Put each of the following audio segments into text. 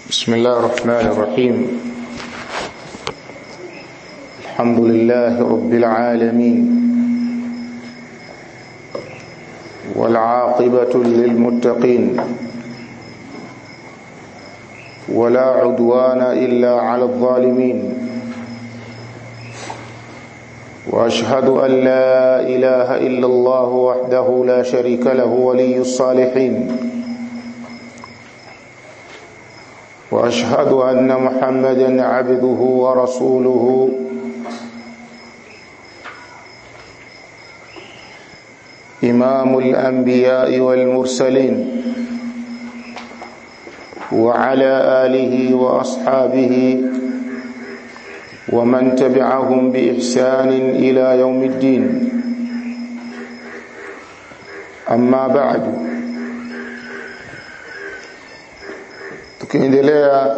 بسم الله الرحمن الرحيم الحمد لله رب العالمين والعاقبة للمتقين ولا عدوان إلا على الظالمين واشهد ان لا اله الا الله وحده لا شريك له ولي الصالحين واشهد ان محمدا عبده ورسوله امام الانبياء والمرسلين وعلى اله واصحابه ومن تبعهم بإحسان إلى يوم الدين أما بعد tukiendelea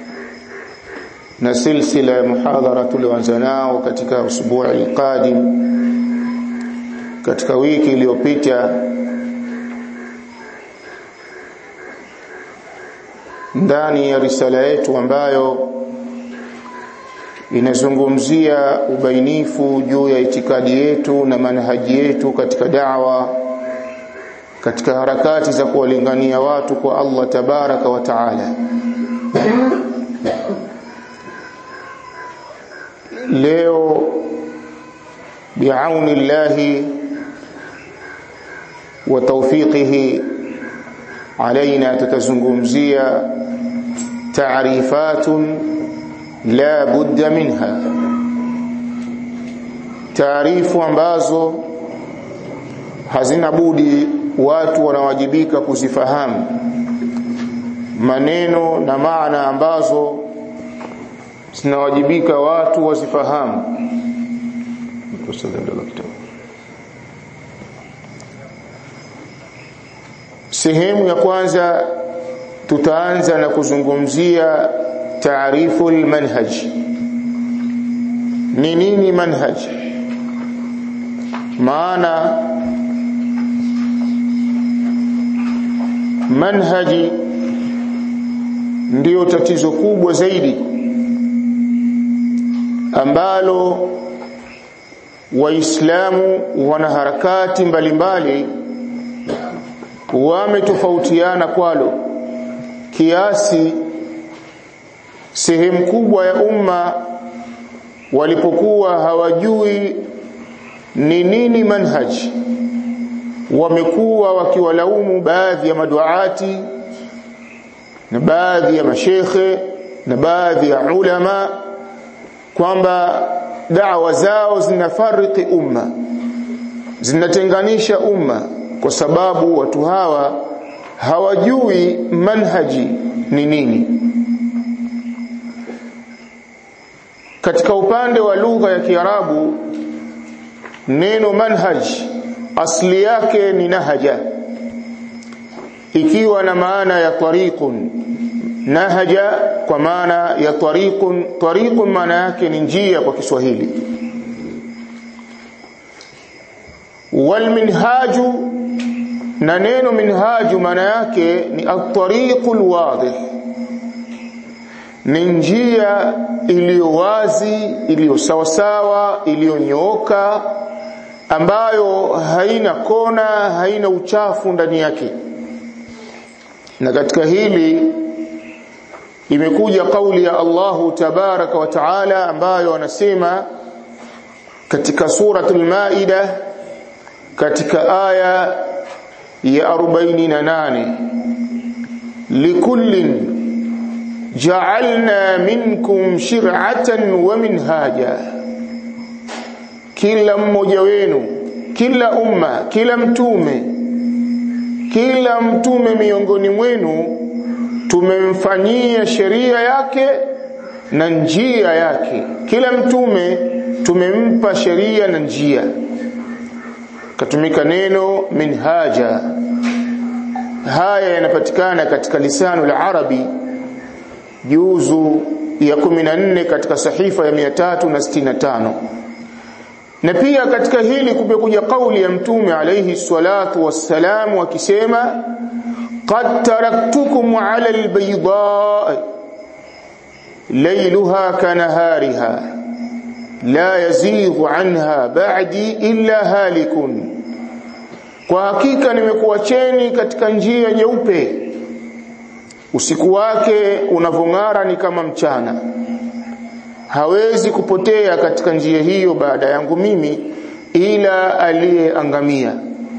na silsila ya muhadhara tulioanza nao katika usbu'i alqadim katika wiki iliyopita ndani ya risala yetu ambayo inazungumzia ubainifu juu ya itikadi yetu na manhaji yetu katika da'wa katika harakati za kuwalingania watu kwa Allah tabaraka wa taala leo biauni llahi wa tawfiqihi alaina tutazungumzia taarifatun la budda minha taarifu ambazo hazina budi watu wanawajibika kuzifahamu maneno na maana ambazo zinawajibika watu wazifahamu sehemu ya kwanza tutaanza na kuzungumzia taarifu almanhaj ni nini manhaj maana manhaji ndiyo tatizo kubwa zaidi ambalo waislamu wana harakati mbalimbali wametofautiana kwalo kiasi sehemu kubwa ya umma walipokuwa hawajui ni nini manhaj wamekuwa wakiwalaumu baadhi ya maduati na baadhi ya mashekhe na baadhi ya ulama kwamba da'wa zao zinafariki umma zinatenganisha umma kwa sababu watu hawa hawajui manhaji ni nini katika upande wa lugha ya Kiarabu neno manhaj asli yake ni nahaja ikiwa na maana ya tariqun nahaja kwa maana ya tariqun tariqun maana yake ni njia kwa Kiswahili wal minhaju na neno minhaju maana yake ni at-tariqul wadih ni njia iliyo wazi iliyo sawasawa iliyonyooka ambayo haina kona haina uchafu ndani yake na katika hili imekuja kauli ya Allahu tabaraka wa taala ambayo anasema katika suratul maida katika aya ya 48 likullin ja'alna minkum shir'atan wa minhaja kila mmoja wenu kila umma kila mtume kila mtume miongoni mwenu tumemfanyia sheria yake na njia yake kila mtume tumempa sheria na njia katumika neno minhaja haya yanapatikana katika lisanu la arabi juzu ya 14 katika sahifa ya 365 na pia katika hili kumekuja kauli ya mtume alayhi salatu wassalamu akisema qad taraktukum ala albayda laylaha kanahariha la yazighu anha ba'di illa halikun kwa hakika nimekuacheni katika njia nyeupe usiku wake unavong'ara ni kama mchana hawezi kupotea katika njia hiyo baada yangu mimi ila aliyeangamia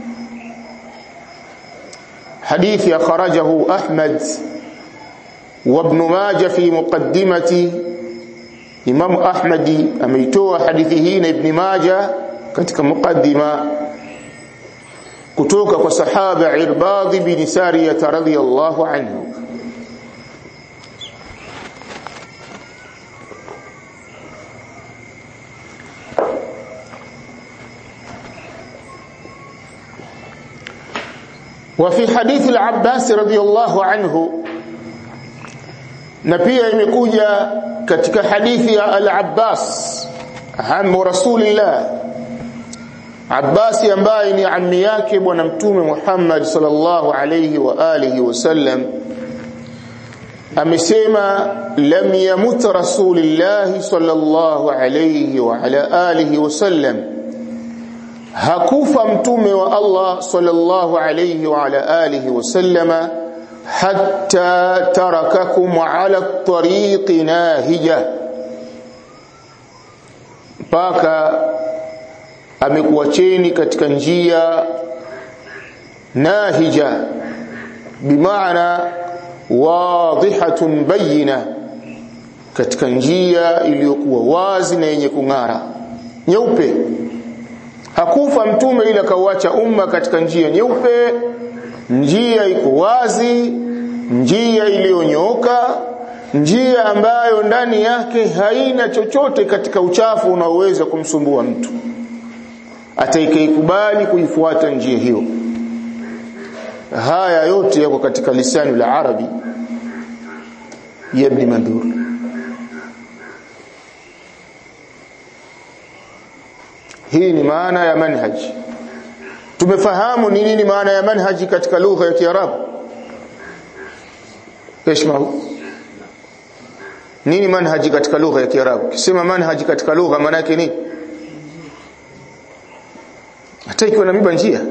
hadithi akhrajahu ahmad wa ibn majah fi muqaddimati imam ahmadi ameitoa hadithi hii na ibn majah katika muqaddima kutoka kwa sahaba irbad bin sariyah radhiyallahu anhu وفي حديث العباس رضي الله عنه na pia imekuja katika hadithi ya al-Abbas hamu rasulillah Abbas ambaye ni ammi yake bwana mtume Muhammad sallallahu alayhi wa alihi wasallam amesema lam yamut rasulillah sallallahu alayhi wa ala alihi wasallam hakufa mtume wa Allah sallallahu alayhi wa ala alihi wasallama hatta tarakakum ala tariqi nahija mpaka amekuacheni katika njia nahija bimaana wadhihatun bayina katika njia iliyokuwa wazi na yenye kung'ara nyeupe hakufa mtume ila kauacha umma katika njia nyeupe njia iko wazi njia iliyonyooka njia ambayo ndani yake haina chochote katika uchafu unaoweza kumsumbua mtu atakayeikubali kuifuata njia hiyo haya yote yako katika lisani la arabi ya ibn mandur hii ni maana ya manhaji tumefahamu ni nini maana ya manhaji katika lugha ya Kiarabu Keshmahu nini manhaji katika lugha ya Kiarabu kisema manhaji katika lugha maana yake nini hata ikiwa na miba njia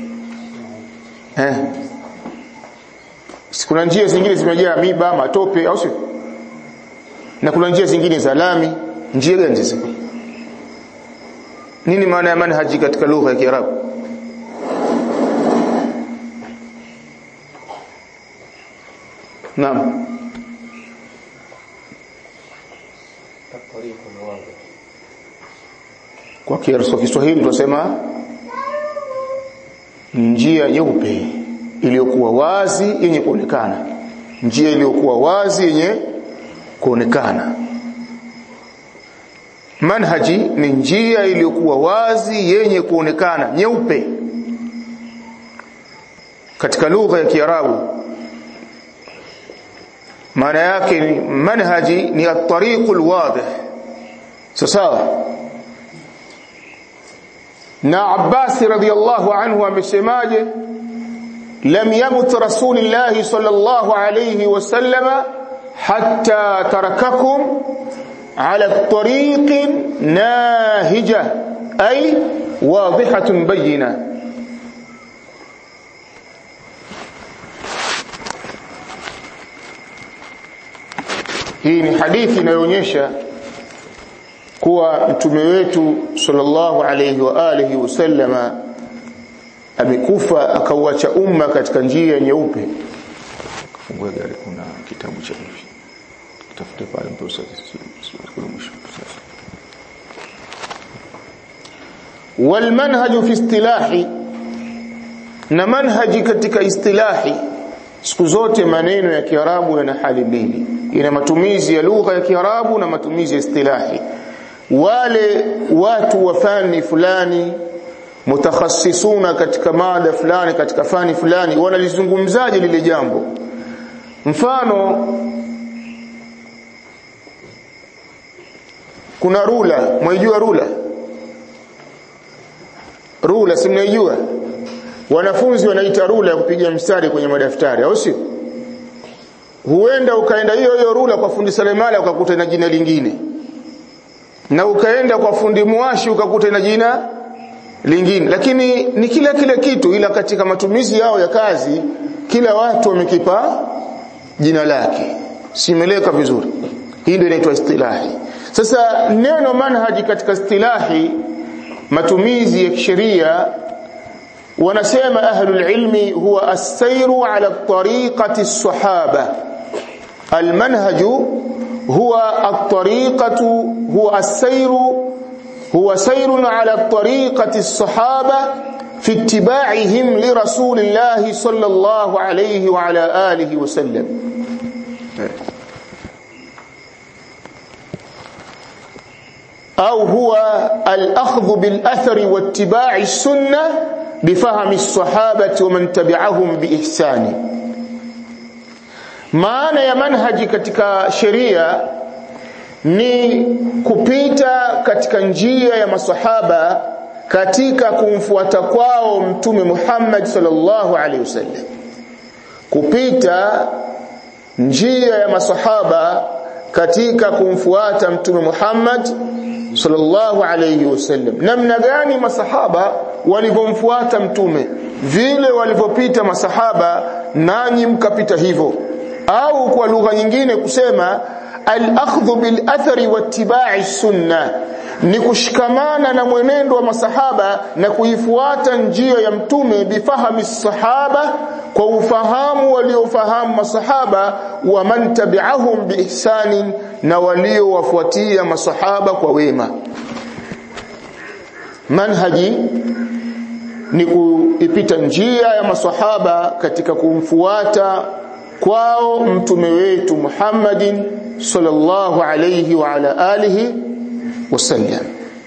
eh kuna njia zingine zimejaa miba matope au sio na kuna njia zingine za lami njia gani sasa nini maana ya manhaji katika lugha ya Kiarabu Naam. Kwa Kiswahili tunasema njia nyeupe iliyokuwa wazi yenye kuonekana. Njia iliyokuwa wazi yenye kuonekana. Manhaji ni njia iliyokuwa wazi yenye kuonekana nyeupe. Katika lugha ya Kiarabu maana yake ni manhaji ni at-tariq al-wadih sawa na Abbas radhiyallahu anhu amesemaje lam yamut rasulullah sallallahu alayhi wasallama hatta tarakakum ala at-tariq nahija ay wadihatun bayyinah hii ni hadithi inayoonyesha kuwa mtume wetu sallallahu alayhi wa alihi wasallama amekufa akauacha umma katika njia nyeupe fungue gari kuna kitabu cha hivi tafute pale mtosa kule mwisho والمنهج في اصطلاحي na manhaji katika istilahi siku zote maneno ya Kiarabu yana hali mbili ina matumizi ya lugha ya Kiarabu na matumizi ya istilahi wale watu wa fani fulani mutakhassisuna katika mada fulani katika fani fulani wanalizungumzaje lile jambo mfano kuna rula mwaijua rula rula si mnaijua wanafunzi wanaita rula ya kupiga mstari kwenye madaftari au sio huenda ukaenda hiyo hiyo rula kwa fundi seremala ukakuta na jina lingine na ukaenda kwa fundi muashi ukakuta na jina lingine lakini ni kila kila kitu ila katika matumizi yao ya kazi kila watu wamekipa jina lake simeleka vizuri hii ndio inaitwa istilahi sasa neno manhaji katika istilahi matumizi ya kisheria wanasema ahlul ilmi huwa as-sayru ala tariqati as-sahaba المنهج هو الطريقة هو السير هو سير على الطريقة الصحابة في اتباعهم لرسول الله صلى الله عليه وعلى آله وسلم أو هو الأخذ بالأثر واتباع السنة بفهم الصحابة ومن تبعهم بإحسان maana ya manhaji katika sheria ni kupita katika njia ya masahaba katika kumfuata kwao mtume Muhammad sallallahu alaihi wasallam kupita njia ya masahaba katika kumfuata mtume Muhammad sallallahu alaihi wasallam namna gani masahaba walivyomfuata mtume vile walivyopita masahaba nanyi mkapita hivyo au kwa lugha nyingine kusema al-akhdhu bil athari wattiba'i sunna ni kushikamana na mwenendo wa masahaba na kuifuata njia ya mtume bifahami sahaba kwa ufahamu waliofahamu masahaba wa man tabi'ahum biihsanin na waliowafuatia masahaba kwa wema manhaji ni kuipita njia ya masahaba katika kumfuata kwao mtume wetu Muhammadin sallallahu alayhi wa ala alihi wasallam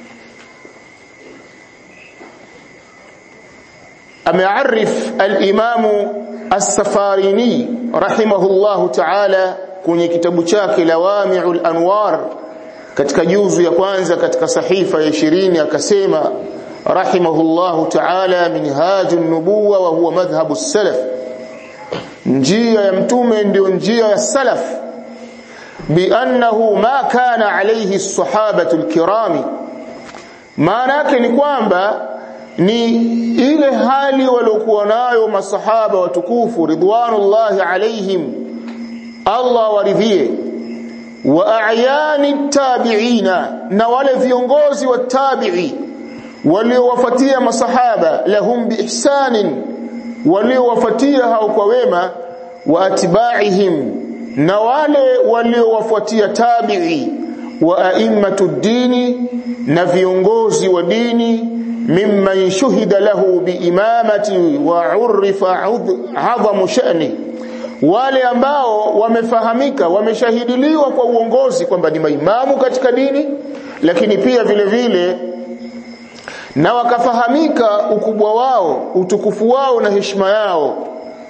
amearif al-Imam as-Safarini rahimahullahu ta'ala kwenye kitabu chake Lawami'ul Anwar katika juzu ya kwanza katika sahifa ya 20 akasema rahimahullahu ta'ala minhajun nubuwa wa huwa madhhabu as-salaf njia ya mtume ndio njia ya salaf biannahu ma kana alayhi as-sahabatu al-kirami maana yake ni kwamba ni ile hali waliokuwa nayo masahaba watukufu ridwanullahi alaihim Allah waridhie wa a'yani tabi'ina na wale viongozi wa tabi'i waliowafuatia masahaba lahum biihsanin waliowafuatia hao kwa wema wa atba'ihim na wale waliowafuatia tabi'i wa a'immatu dini na viongozi wa dini mimman shuhida lahu biimamati wa urifa adhamu sha'ni wale ambao wamefahamika wameshahidiliwa kwa uongozi kwamba ni maimamu katika dini lakini pia vile vile na wakafahamika ukubwa wao utukufu wao na heshima yao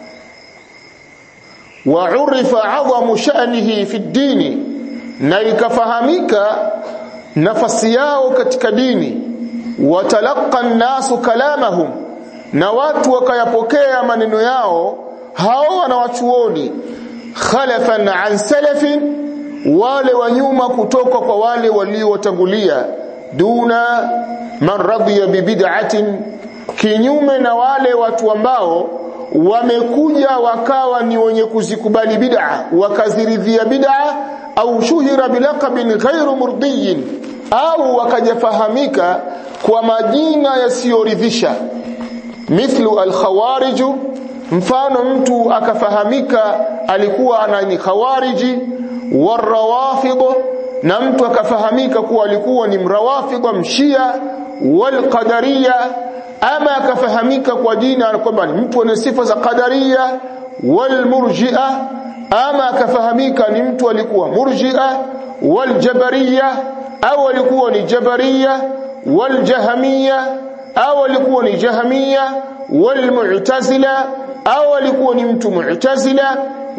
wa urifa adhamu sha'nihi fi dini na ikafahamika nafasi yao katika dini watalaqa nasu kalamahum na watu wakayapokea maneno yao hao wanawachuoni khalafan an salafin wale wa nyuma kutoka kwa wale waliotangulia duna man radiya bibid'atin kinyume na wale watu ambao wamekuja wakawa ni wenye kuzikubali bid'a wakaziridhia bid'a au shuhira bilaqabin ghairu murdiyin au wakajafahamika kwa majina yasiyoridhisha mithlu al-khawarij mfano mtu akafahamika alikuwa anani khawariji warawafid na mtu akafahamika kuwa alikuwa ni mrawafid mshia walqadariya ama akafahamika kwa jina kwamba ni mtu ana sifa za qadariya walmurji'a ama akafahamika ni mtu alikuwa murji'a waljabariya au alikuwa ni jabariya waljahamiya au alikuwa ni jahamiya walmu'tazila au alikuwa ni mtu mu'tazila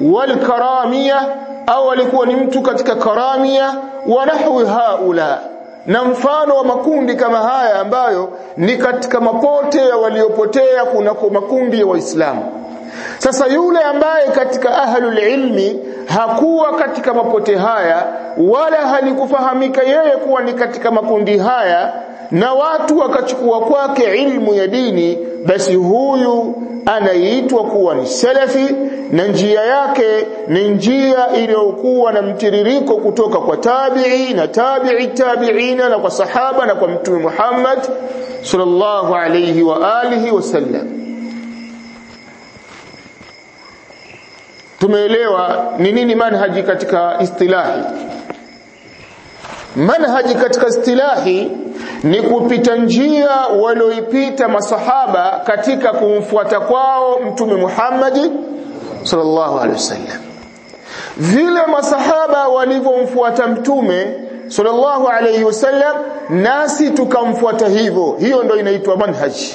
walkaramiya au alikuwa ni mtu katika karamia wa nahwi haula na mfano wa makundi kama haya ambayo ni katika mapote ya waliopotea kunako makundi ya waislamu sasa yule ambaye katika ahlul ilmi hakuwa katika mapote haya wala halikufahamika yeye kuwa ni katika makundi haya na watu wakachukua kwake ilmu ya dini basi huyu anaitwa kuwa ni salafi na njia yake ni njia iliyokuwa na mtiririko kutoka kwa tabi'i na tabi'i tabi'ina na kwa sahaba na kwa mtume Muhammad sallallahu alayhi wa alihi wasallam tumeelewa ni nini manhaji katika istilahi manhaji katika istilahi ni kupita njia walioipita masahaba katika kumfuata kwao mtume Muhammad sallallahu alaihi wasallam vile masahaba walivyomfuata mtume sallallahu alaihi wasallam nasi tukamfuata hivyo hiyo ndio inaitwa manhaji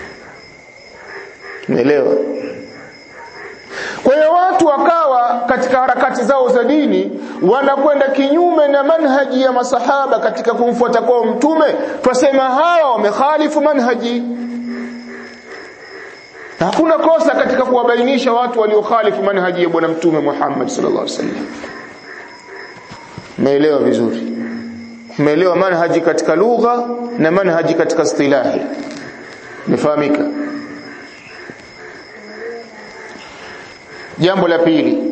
umeelewa kwa hiyo watu wakawa katika harakati zao za dini wanakwenda kinyume na manhaji ya masahaba katika kumfuata kwao mtume twasema hawa wamekhalifu manhaji hakuna kosa katika kuwabainisha watu waliokhalifu manhaji ya bwana mtume Muhammad sallallahu alaihi wasallam meelewa vizuri meelewa manhaji katika lugha na manhaji katika istilahi nifahamika jambo la pili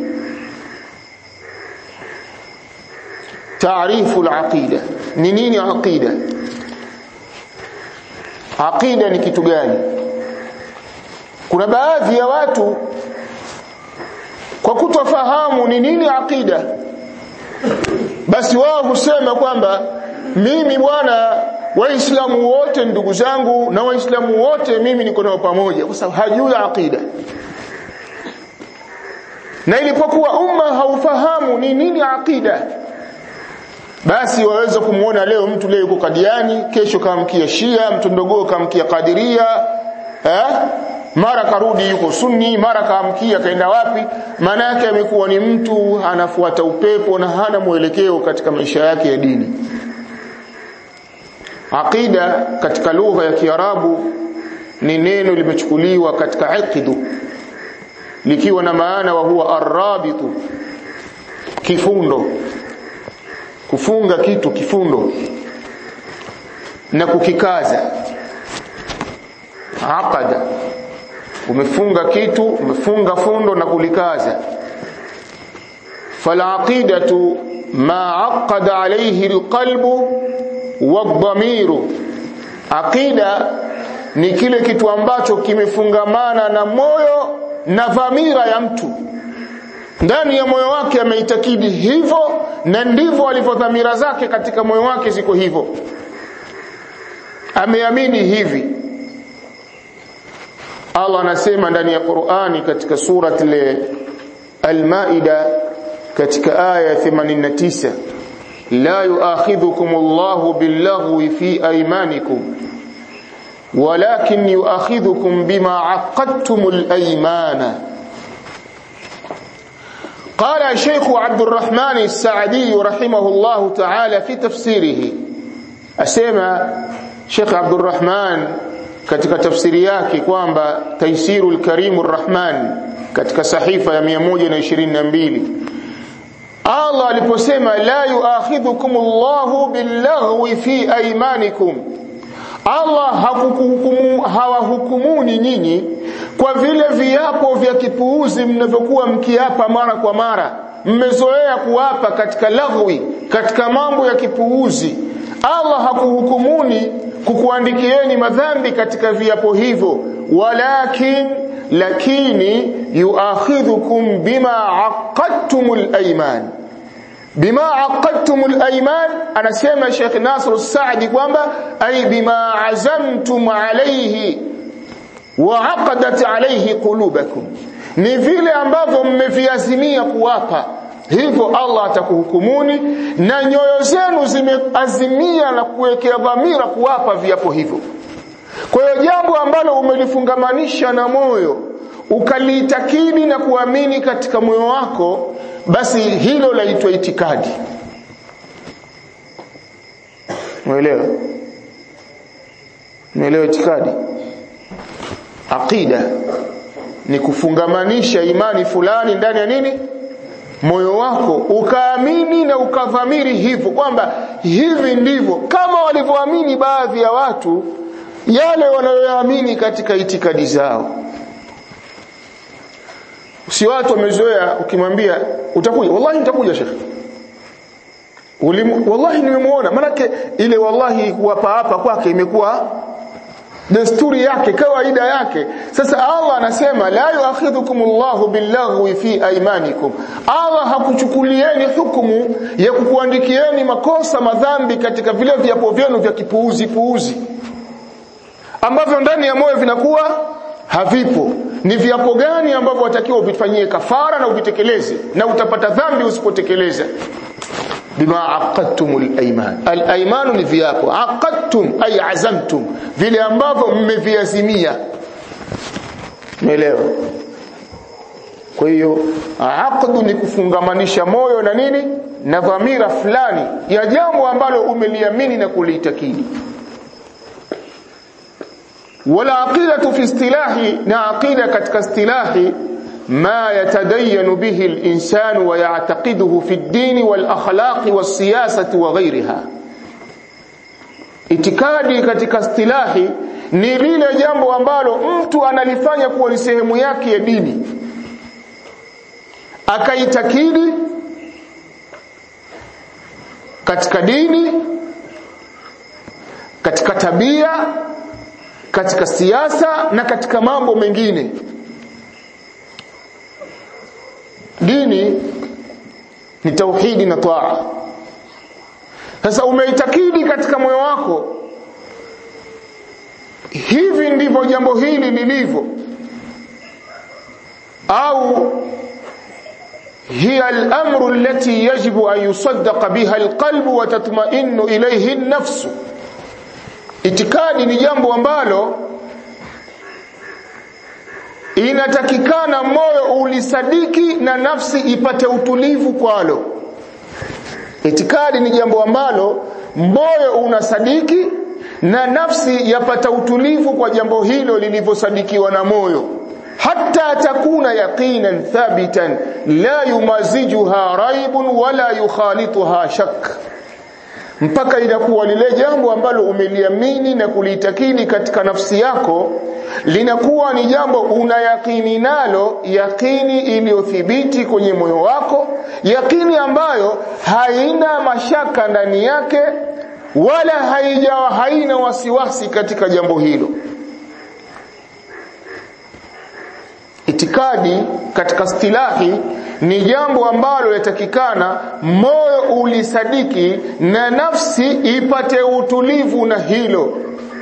taarifu al-aqida ni nini aqida aqida ni kitu gani kuna baadhi ya watu kwa kutofahamu ni nini aqida basi wao husema kwamba mimi bwana waislamu wote ndugu zangu na waislamu wote mimi niko nao pamoja kwa sababu hajui aqida na ilipokuwa umma haufahamu ni nini aqida basi waweza kumuona leo mtu leo yuko Kadiani kesho kamkia Shia mtu ndogo kamkia Kadiria eh mara karudi yuko Sunni mara kaamkia kaenda wapi maana yake amekuwa ni mtu anafuata upepo na hana mwelekeo katika maisha yake ya dini aqida katika lugha ya Kiarabu ni neno limechukuliwa katika iqdu likiwa na maana wa huwa arrabitu kifundo kufunga kitu kifundo na kukikaza aqada umefunga kitu umefunga fundo na kulikaza falaqidatu ma aqada alayhi alqalbu wadhamiru aqida ni kile kitu ambacho kimefungamana na moyo na dhamira ya mtu ndani ya moyo wake ameitakidi hivyo na ndivyo alivyo dhamira zake katika moyo wake ziko hivyo ameamini hivi Allah anasema ndani ya Qur'ani katika surat Al-Maida katika aya 89 la yu'akhidhukum Allahu bil-laghwi fi aymanikum ولكن يؤاخذكم بما عقدتم الأيمان قال الشيخ عبد الرحمن السعدي رحمه الله تعالى في تفسيره أسمى شيخ عبد الرحمن katika tafsiri yake kwamba Taisirul Karimur Rahman katika sahifa ya 122 Allah aliposema la yuakhidhukumullahu billaghwi fi aymanikum Allah hakukuhukumu hawahukumuni nyinyi kwa vile viapo vya kipuuzi mnavyokuwa mkiapa mara kwa mara mmezoea kuapa katika laghwi katika mambo ya kipuuzi Allah hakuhukumuni kukuandikieni madhambi katika viapo hivyo walakin lakini yuakhidhukum bima aqadtumul ayman bima aqadtumul ayman anasema Sheikh Nasr Saadi kwamba ay bima azamtum alayhi wa aqadat alayhi qulubakum ni vile ambavyo mmeviazimia kuwapa hivyo Allah atakuhukumuni na nyoyo zenu zimeazimia na kuwekea dhamira kuwapa viapo hivyo kwa hiyo jambo ambalo umelifungamanisha na moyo ukaliitakidi na kuamini katika moyo wako basi hilo laitwa itikadi umeelewa umeelewa itikadi aqida ni kufungamanisha imani fulani ndani ya nini moyo wako ukaamini na ukadhamiri hivyo kwamba hivi ndivyo kama walivyoamini baadhi ya watu yale wanayoamini katika itikadi zao si watu wamezoea ukimwambia utakuja wallahi nitakuja shekhi Ulimu, wallahi nimemuona manake ile wallahi kuwapa hapa kwake imekuwa desturi yake kawaida yake sasa Allah anasema la yuakhidhukumullahu billaghwi fi aymanikum Allah hakuchukulieni hukumu ya kukuandikieni makosa madhambi katika vile viapo vyenu vya kipuuzi puuzi ambavyo ndani ya moyo vinakuwa havipo ni viapo gani ambavyo watakiwa uvifanyie kafara na uvitekeleze na utapata dhambi usipotekeleza bima aqadtumul ayman al ayman ni viapo aqadtum ay azamtum vile ambavyo mmeviazimia umeelewa kwa hiyo aqdu ni kufungamanisha moyo na nini na dhamira fulani ya jambo ambalo umeliamini na kuliitakidi wala aqidatu fi istilahi na aqida katika istilahi ما يتدين به الإنسان ويعتقده في الدين والأخلاق والسياسة وغيرها itikadi katika istilahi ni lile jambo ambalo mtu analifanya kuwa ni sehemu yake ya dini akaitakidi katika dini katika tabia katika siasa na katika mambo mengine dini ni tauhidi na taa sasa umeitakidi katika moyo wako hivi ndivyo jambo hili lilivyo au هي الأمر التي يجب أن يصدق بها القلب وتطمئن إليه النفس itikadi ni jambo ambalo inatakikana moyo ulisadiki na nafsi ipate utulivu kwalo itikadi ni jambo ambalo moyo unasadiki na nafsi yapata utulivu kwa jambo hilo lilivyosadikiwa na moyo hatta takuna yaqinan thabitan la yumazijuha raibun wala yukhalituha shak mpaka inakuwa lile jambo ambalo umeliamini na kulitakini katika nafsi yako linakuwa ni jambo unayakini nalo yakini iliyothibiti kwenye moyo wako yakini ambayo haina mashaka ndani yake wala haijawa haina wasiwasi katika jambo hilo itikadi katika stilahi ni jambo ambalo yatakikana moyo ulisadiki na nafsi ipate utulivu na hilo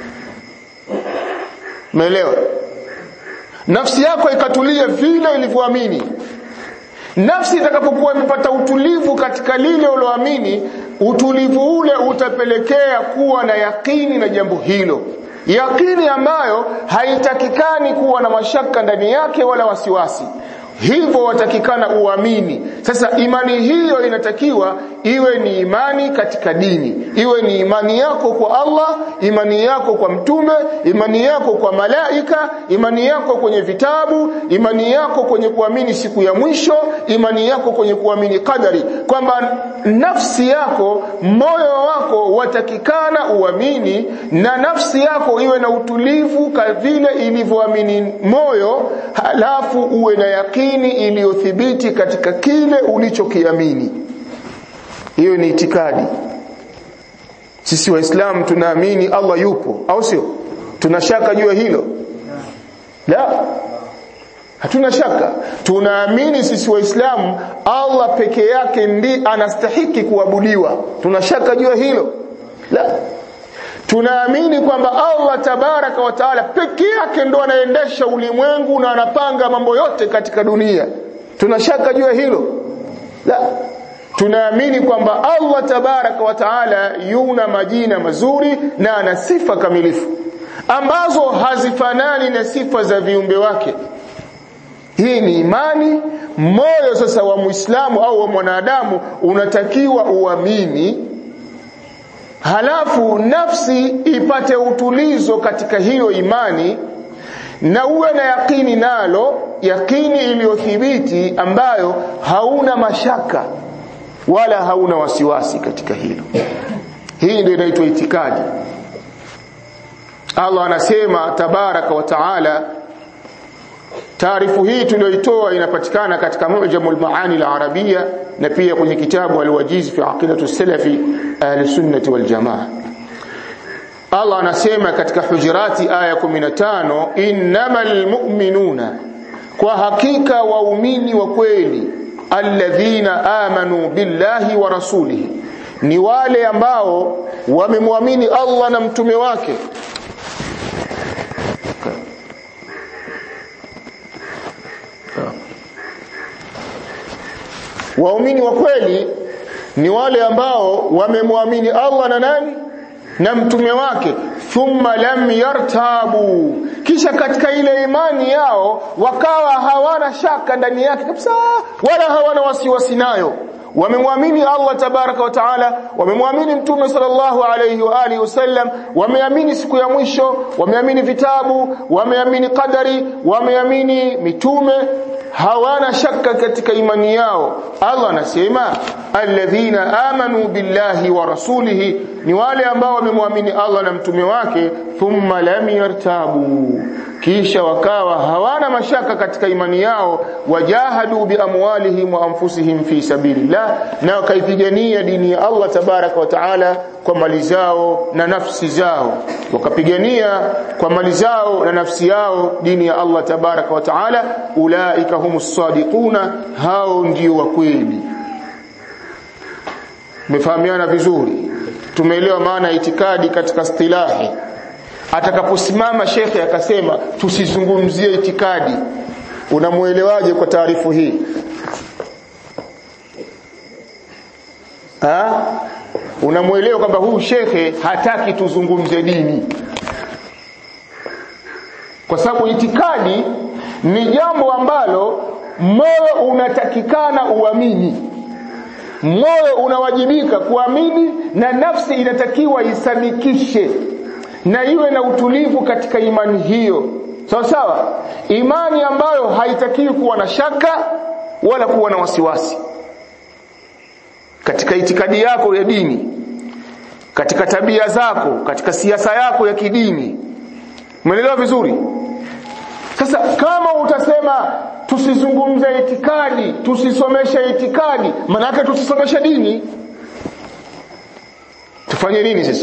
Umeelewa? Nafsi yako ikatulia vile ilivyoamini. Nafsi itakapokuwa imepata utulivu katika lile uloamini, utulivu ule utapelekea kuwa na yakini na jambo hilo. Yakini ambayo haitakikani kuwa na mashaka ndani yake wala wasiwasi. Hivyo watakikana uamini. Sasa imani hiyo inatakiwa iwe ni imani katika dini, iwe ni imani yako kwa Allah, imani yako kwa mtume, imani yako kwa malaika, imani yako kwenye vitabu, imani yako kwenye kuamini siku ya mwisho, imani yako kwenye kuamini kadari, kwamba nafsi yako, moyo wako watakikana uamini na nafsi yako iwe na utulivu vile ilivyoamini moyo, halafu uwe na yakini iliyothibiti katika kile ulichokiamini hiyo ni itikadi sisi waislamu tunaamini Allah yupo au sio tunashaka juu ya hilo la hatuna shaka tunaamini sisi waislamu Allah peke yake ndi anastahiki kuabudiwa tunashaka juu ya hilo la tunaamini kwamba Allah tabaraka wa taala peke yake ndo anaendesha ulimwengu na anapanga mambo yote katika dunia tunashaka juu ya hilo la tunaamini kwamba Allah tabaraka wa taala yuna majina mazuri na ana sifa kamilifu ambazo hazifanani na sifa za viumbe wake hii ni imani moyo sasa wa muislamu au wa mwanadamu unatakiwa uamini halafu nafsi ipate utulizo katika hiyo imani na uwe na yakini nalo yakini iliyothibiti ambayo hauna mashaka wala hauna wasiwasi katika hilo hii ndio inaitwa itikadi Allah anasema tabaraka wa taala taarifu hii tuliyoitoa inapatikana katika Mu'jamul Maani al-Arabia na pia kwenye kitabu Al-Wajiz fi Aqidatu Salafi Ahli Sunnah wal Jamaa Allah anasema katika Hujurati aya 15 innamal mu'minuna kwa hakika waumini wa kweli alladhina amanu billahi wa rasulihi ni wale ambao wamemwamini Allah na mtume wake waumini wa kweli ni wale ambao wamemwamini Allah na nani na mtume wake thumma lam yartabu kisha katika ile imani yao wakawa hawana shaka ndani yake kabisa wala hawana wasiwasi nayo wamemwamini Allah tabaraka wa taala wamemwamini mtume sallallahu alayhi wa alihi wasallam wameamini siku ya mwisho wameamini vitabu wameamini qadari wameamini mitume hawana shaka katika imani yao Allah anasema alladhina amanu billahi wa rasulihi ni wale ambao wamemwamini Allah na mtume wake thumma lam yartabu kisha wakawa hawana mashaka katika imani yao wajahadu biamwalihim wa anfusihim fi sabilillah na wakaipigania dini ya Allah tabaraka wa taala kwa mali zao na nafsi zao wakapigania kwa mali zao na nafsi yao dini ya Allah tabaraka wa taala ulaika humus sadiquna hao ndio wa kweli mefahamiana vizuri tumeelewa maana ya itikadi katika istilahi atakaposimama shekhe akasema tusizungumzie itikadi unamuelewaje kwa taarifu hii ha unamuelewa kwamba huyu shekhe hataki tuzungumze dini kwa sababu itikadi ni jambo ambalo moyo unatakikana uamini moyo unawajibika kuamini na nafsi inatakiwa isadikishe na iwe na utulivu katika imani hiyo sawa sawa imani ambayo haitakiwi kuwa na shaka wala kuwa na wasiwasi katika itikadi yako ya dini katika tabia zako katika siasa yako ya kidini umeelewa vizuri sasa kama utasema tusizungumze itikadi tusisomeshe itikadi manake tusisomeshe dini tufanye nini sasa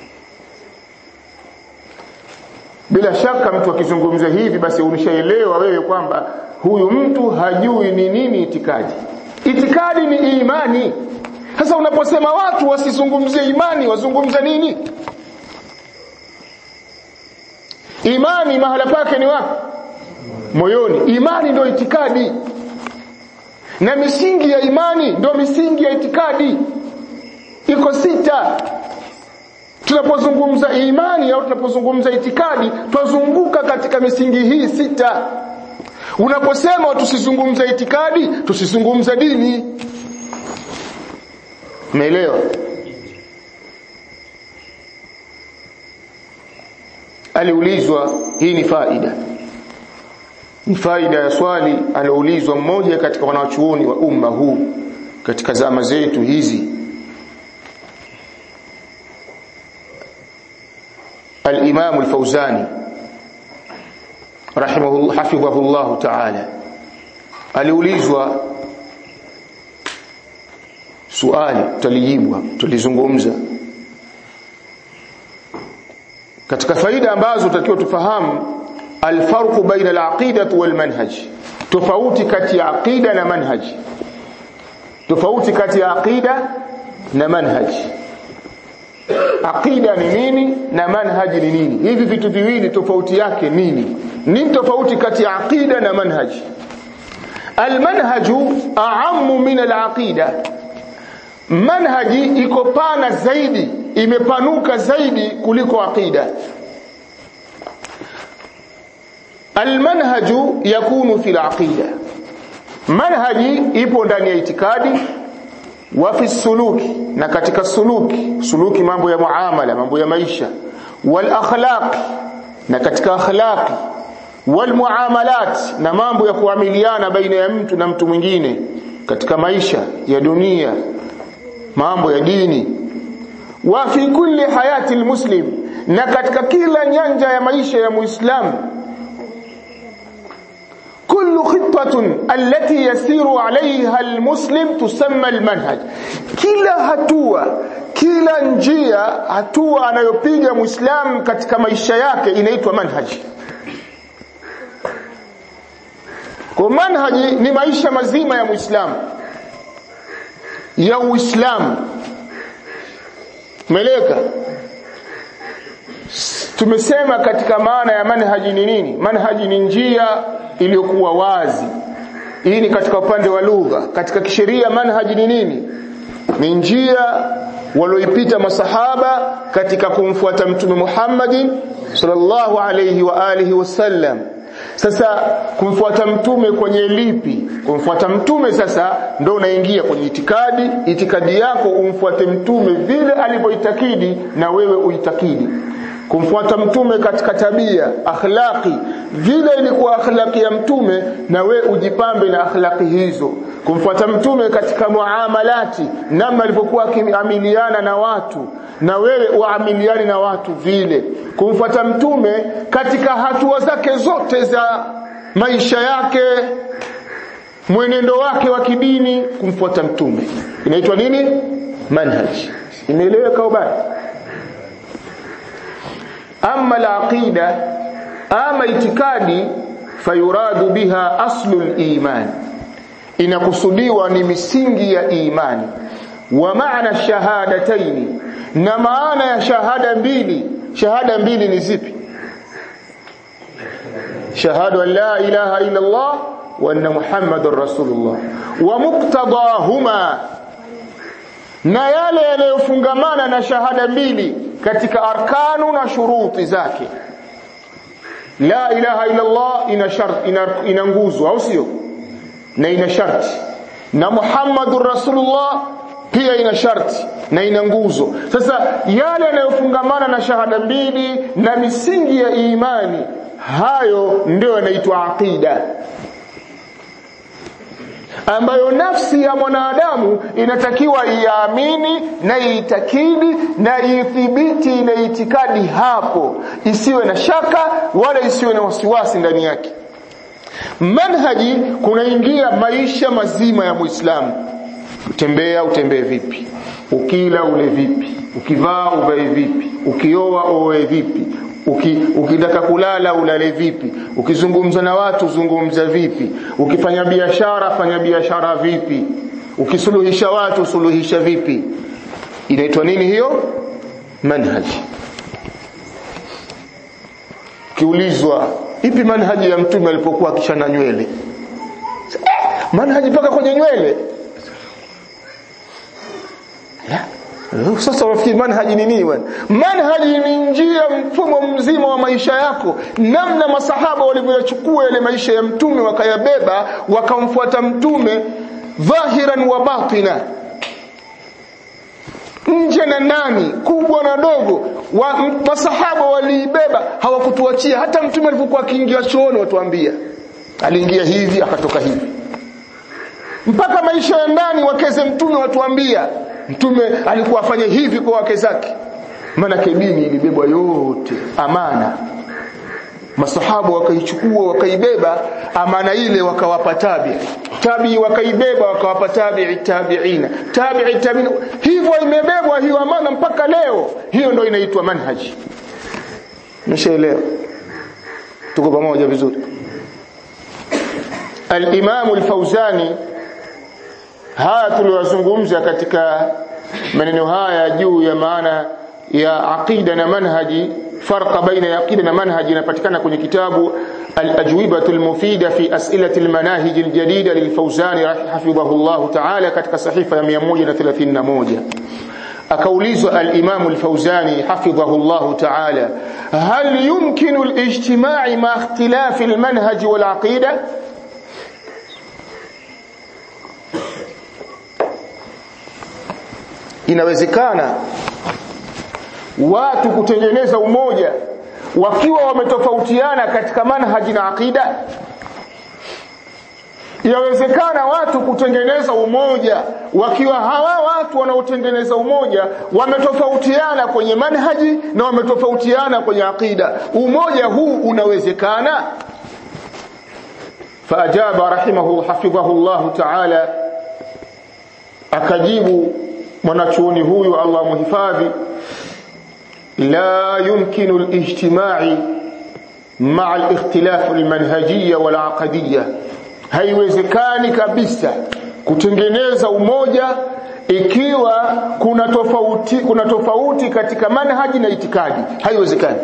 bila shaka mtu akizungumza hivi basi unishaelewa wewe kwamba huyu mtu hajui ni nini itikadi itikadi ni imani sasa unaposema watu wasizungumzie imani wazungumze nini imani mahala pake ni wapi moyoni imani ndio itikadi na misingi ya imani ndio misingi ya itikadi iko sita tunapozungumza imani au tunapozungumza itikadi twazunguka katika misingi hii sita unaposema tusizungumze itikadi tusizungumze dini umeelewa aliulizwa hii ni faida ni faida ya swali alioulizwa mmoja katika wanachuoni wa umma huu katika zama zetu hizi الإمام الفوزاني رحمه الله حفظه الله تعالى aliulizwa swali tulijibwa tulizungumza katika faida ambazo tutakiwa tufahamu alfarqu baina alaqidati walmanhaj tofauti kati ya aqida na manhaj tofauti kati ya aqida na manhaj aqida ni nini na manhaji ni nini hivi vitu viwili tofauti yake nini nini tofauti kati ya aqida na manhaji almanhaju a'ammu min alaqida manhaji iko pana zaidi imepanuka zaidi kuliko aqida almanhaju yakunu fil aqida manhaji ipo ndani ya itikadi wa fi suluki na katika suluki suluki mambo ya muamala mambo ya maisha wal akhlaq na katika akhlaqi wal muamalat na mambo ya kuamiliana baina ya mtu na mtu mwingine katika maisha ya dunia mambo ya dini wa fi kulli hayati almuslim na katika kila nyanja ya maisha ya muislamu كل خطة التي يسير عليها المسلم تسمى المنهج kila hatua kila njia hatua anayopiga muislamu katika maisha yake inaitwa manhaji kwa manhaji ni maisha mazima ya muislamu ya uislamu meleka tumesema katika maana ya manhaji ni nini manhaji ni njia iliyokuwa wazi hii ni katika upande wa lugha katika kisheria manhaji ni nini ni njia walioipita masahaba katika kumfuata mtume Muhammadin sallallahu alayhi wa alihi wasallam sasa kumfuata mtume kwenye lipi kumfuata mtume sasa ndo unaingia kwenye itikadi itikadi yako umfuate mtume vile alivyoitakidi na wewe uitakidi kumfuata mtume katika tabia akhlaqi vile ilikuwa akhlaqi ya mtume na we ujipambe na akhlaqi hizo kumfuata mtume katika muamalati namna alivyokuwa akiamiliana na watu na wewe uamiliani na watu vile kumfuata mtume katika hatua zake zote za maisha yake mwenendo wake wa kidini kumfuata mtume inaitwa nini manhaj imeeleweka ubaya ama alaqida ama itikadi fayuradu biha aslu liman inakusudiwa ni misingi ya imani wa maana shahadataini na maana ya shahada mbili shahada mbili ni zipi shahadu an la ilaha illa Allah wa anna muhammadar rasulullah wa muqtadahuma na yale yanayofungamana na shahada mbili katika arkanu na shuruti zake la ilaha illa Allah ina shart ina, ina nguzo au sio na ina sharti na muhammadur rasulullah pia ina sharti na ina nguzo sasa yale yanayofungamana na shahada mbili na misingi ya imani hayo ndio yanaitwa aqida ambayo nafsi ya mwanadamu inatakiwa iamini na iitakidi na ithibiti ile itikadi hapo isiwe na shaka wala isiwe na wasiwasi ndani yake manhaji kunaingia maisha mazima ya muislamu utembea utembee vipi ukila ule vipi ukivaa uvae vipi ukioa oe vipi Uki, ukitaka kulala ulale vipi ukizungumza na watu zungumza vipi ukifanya biashara fanya biashara vipi ukisuluhisha watu suluhisha vipi inaitwa nini hiyo manhaji kiulizwa ipi manhaji ya mtume alipokuwa akishana nywele eh, manhaji mpaka kwenye nywele sasa wafikiri manhaji ni nini bwana manhaji ni njia mfumo mzima wa maisha yako namna masahaba walivyochukua yale maisha ya mtume wakayabeba wakamfuata mtume dhahiran wa batina nje na ndani kubwa na dogo wa, masahaba waliibeba hawakutuachia hata mtume alipokuwa akiingia chooni watuambia aliingia hivi akatoka hivi mpaka maisha ya ndani wakeze mtume watuambia mtume alikuwa afanye hivi kwa wake zake maana dini ilibebwa yote amana masahaba wakaichukua wakaibeba amana ile wakawapa tabi tabi wakaibeba wakawapa tabi'i tabi'ina tabi'i tabi'ina hivyo imebebwa hiyo amana mpaka leo hiyo ndio inaitwa manhaji mshaelewa tuko pamoja vizuri al-Imam al-Fauzani haya tuliyozungumza katika maneno haya juu ya maana ya aqida na manhaji farqa baina ya aqida na manhaji inapatikana kwenye kitabu al-ajwibatu al-mufida fi as'ilati al-manahij al-jadida lil-Fawzani hafidhahu Allah ta'ala katika sahifa ya 131 akaulizwa al-Imam al-Fawzani hafidhahu Allah ta'ala hal yumkinu al-ijtima'i ma ikhtilafi al-manhaj wal-aqida inawezekana watu kutengeneza umoja wakiwa wametofautiana katika manhaji na akida Yawezekana watu kutengeneza umoja wakiwa hawa watu wanaotengeneza umoja wametofautiana kwenye manhaji na wametofautiana kwenye akida. Umoja huu unawezekana? Faajaba rahimahu hafidhahu Allah ta'ala, akajibu mwanachuoni huyu Allah muhifadhi, la yumkinu al-ijtimai ma'a al-ikhtilaf al-manhajiyya wal-aqdiyya haiwezekani kabisa kutengeneza umoja ikiwa kuna tofauti kuna tofauti katika manhaji na itikadi haiwezekani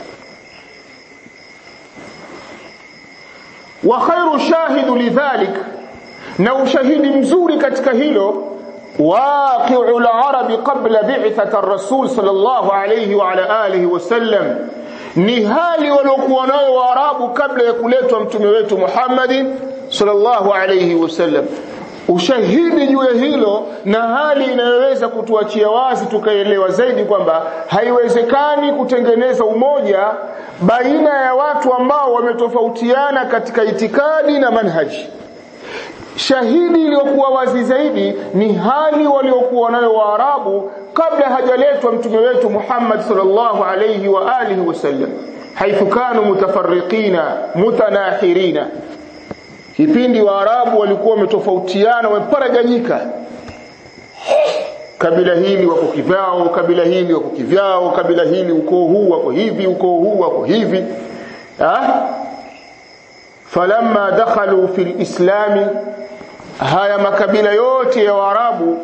wa khairu shahidu lidhalik na ushahidi mzuri katika hilo واقع العرب قبل بعثة الرسول صلى الله عليه وعلى آله وسلم ni hali waliokuwa nayo waarabu kabla ya kuletwa mtume wetu Muhammadin sallallahu alayhi wasallam ushahidi juu ya hilo na hali inayoweza kutuachia wazi tukaelewa zaidi kwamba haiwezekani kutengeneza umoja baina ya watu ambao wametofautiana katika itikadi na manhaji shahidi iliyokuwa wazi zaidi ni hali waliokuwa nayo waarabu kabla hajaletwa mtume wetu Muhammad sallallahu alayhi wa alihi wasallam haithu kanu mutafarriqina mutanahirina kipindi waarabu walikuwa wametofautiana wameparaganyika kabila hili wako kivyao kabila hili wako kivyao kabila hili ukoo huu wako hivi ukoo huu wako hivi ha? falamma dakhalu fil islami haya makabila yote ya waarabu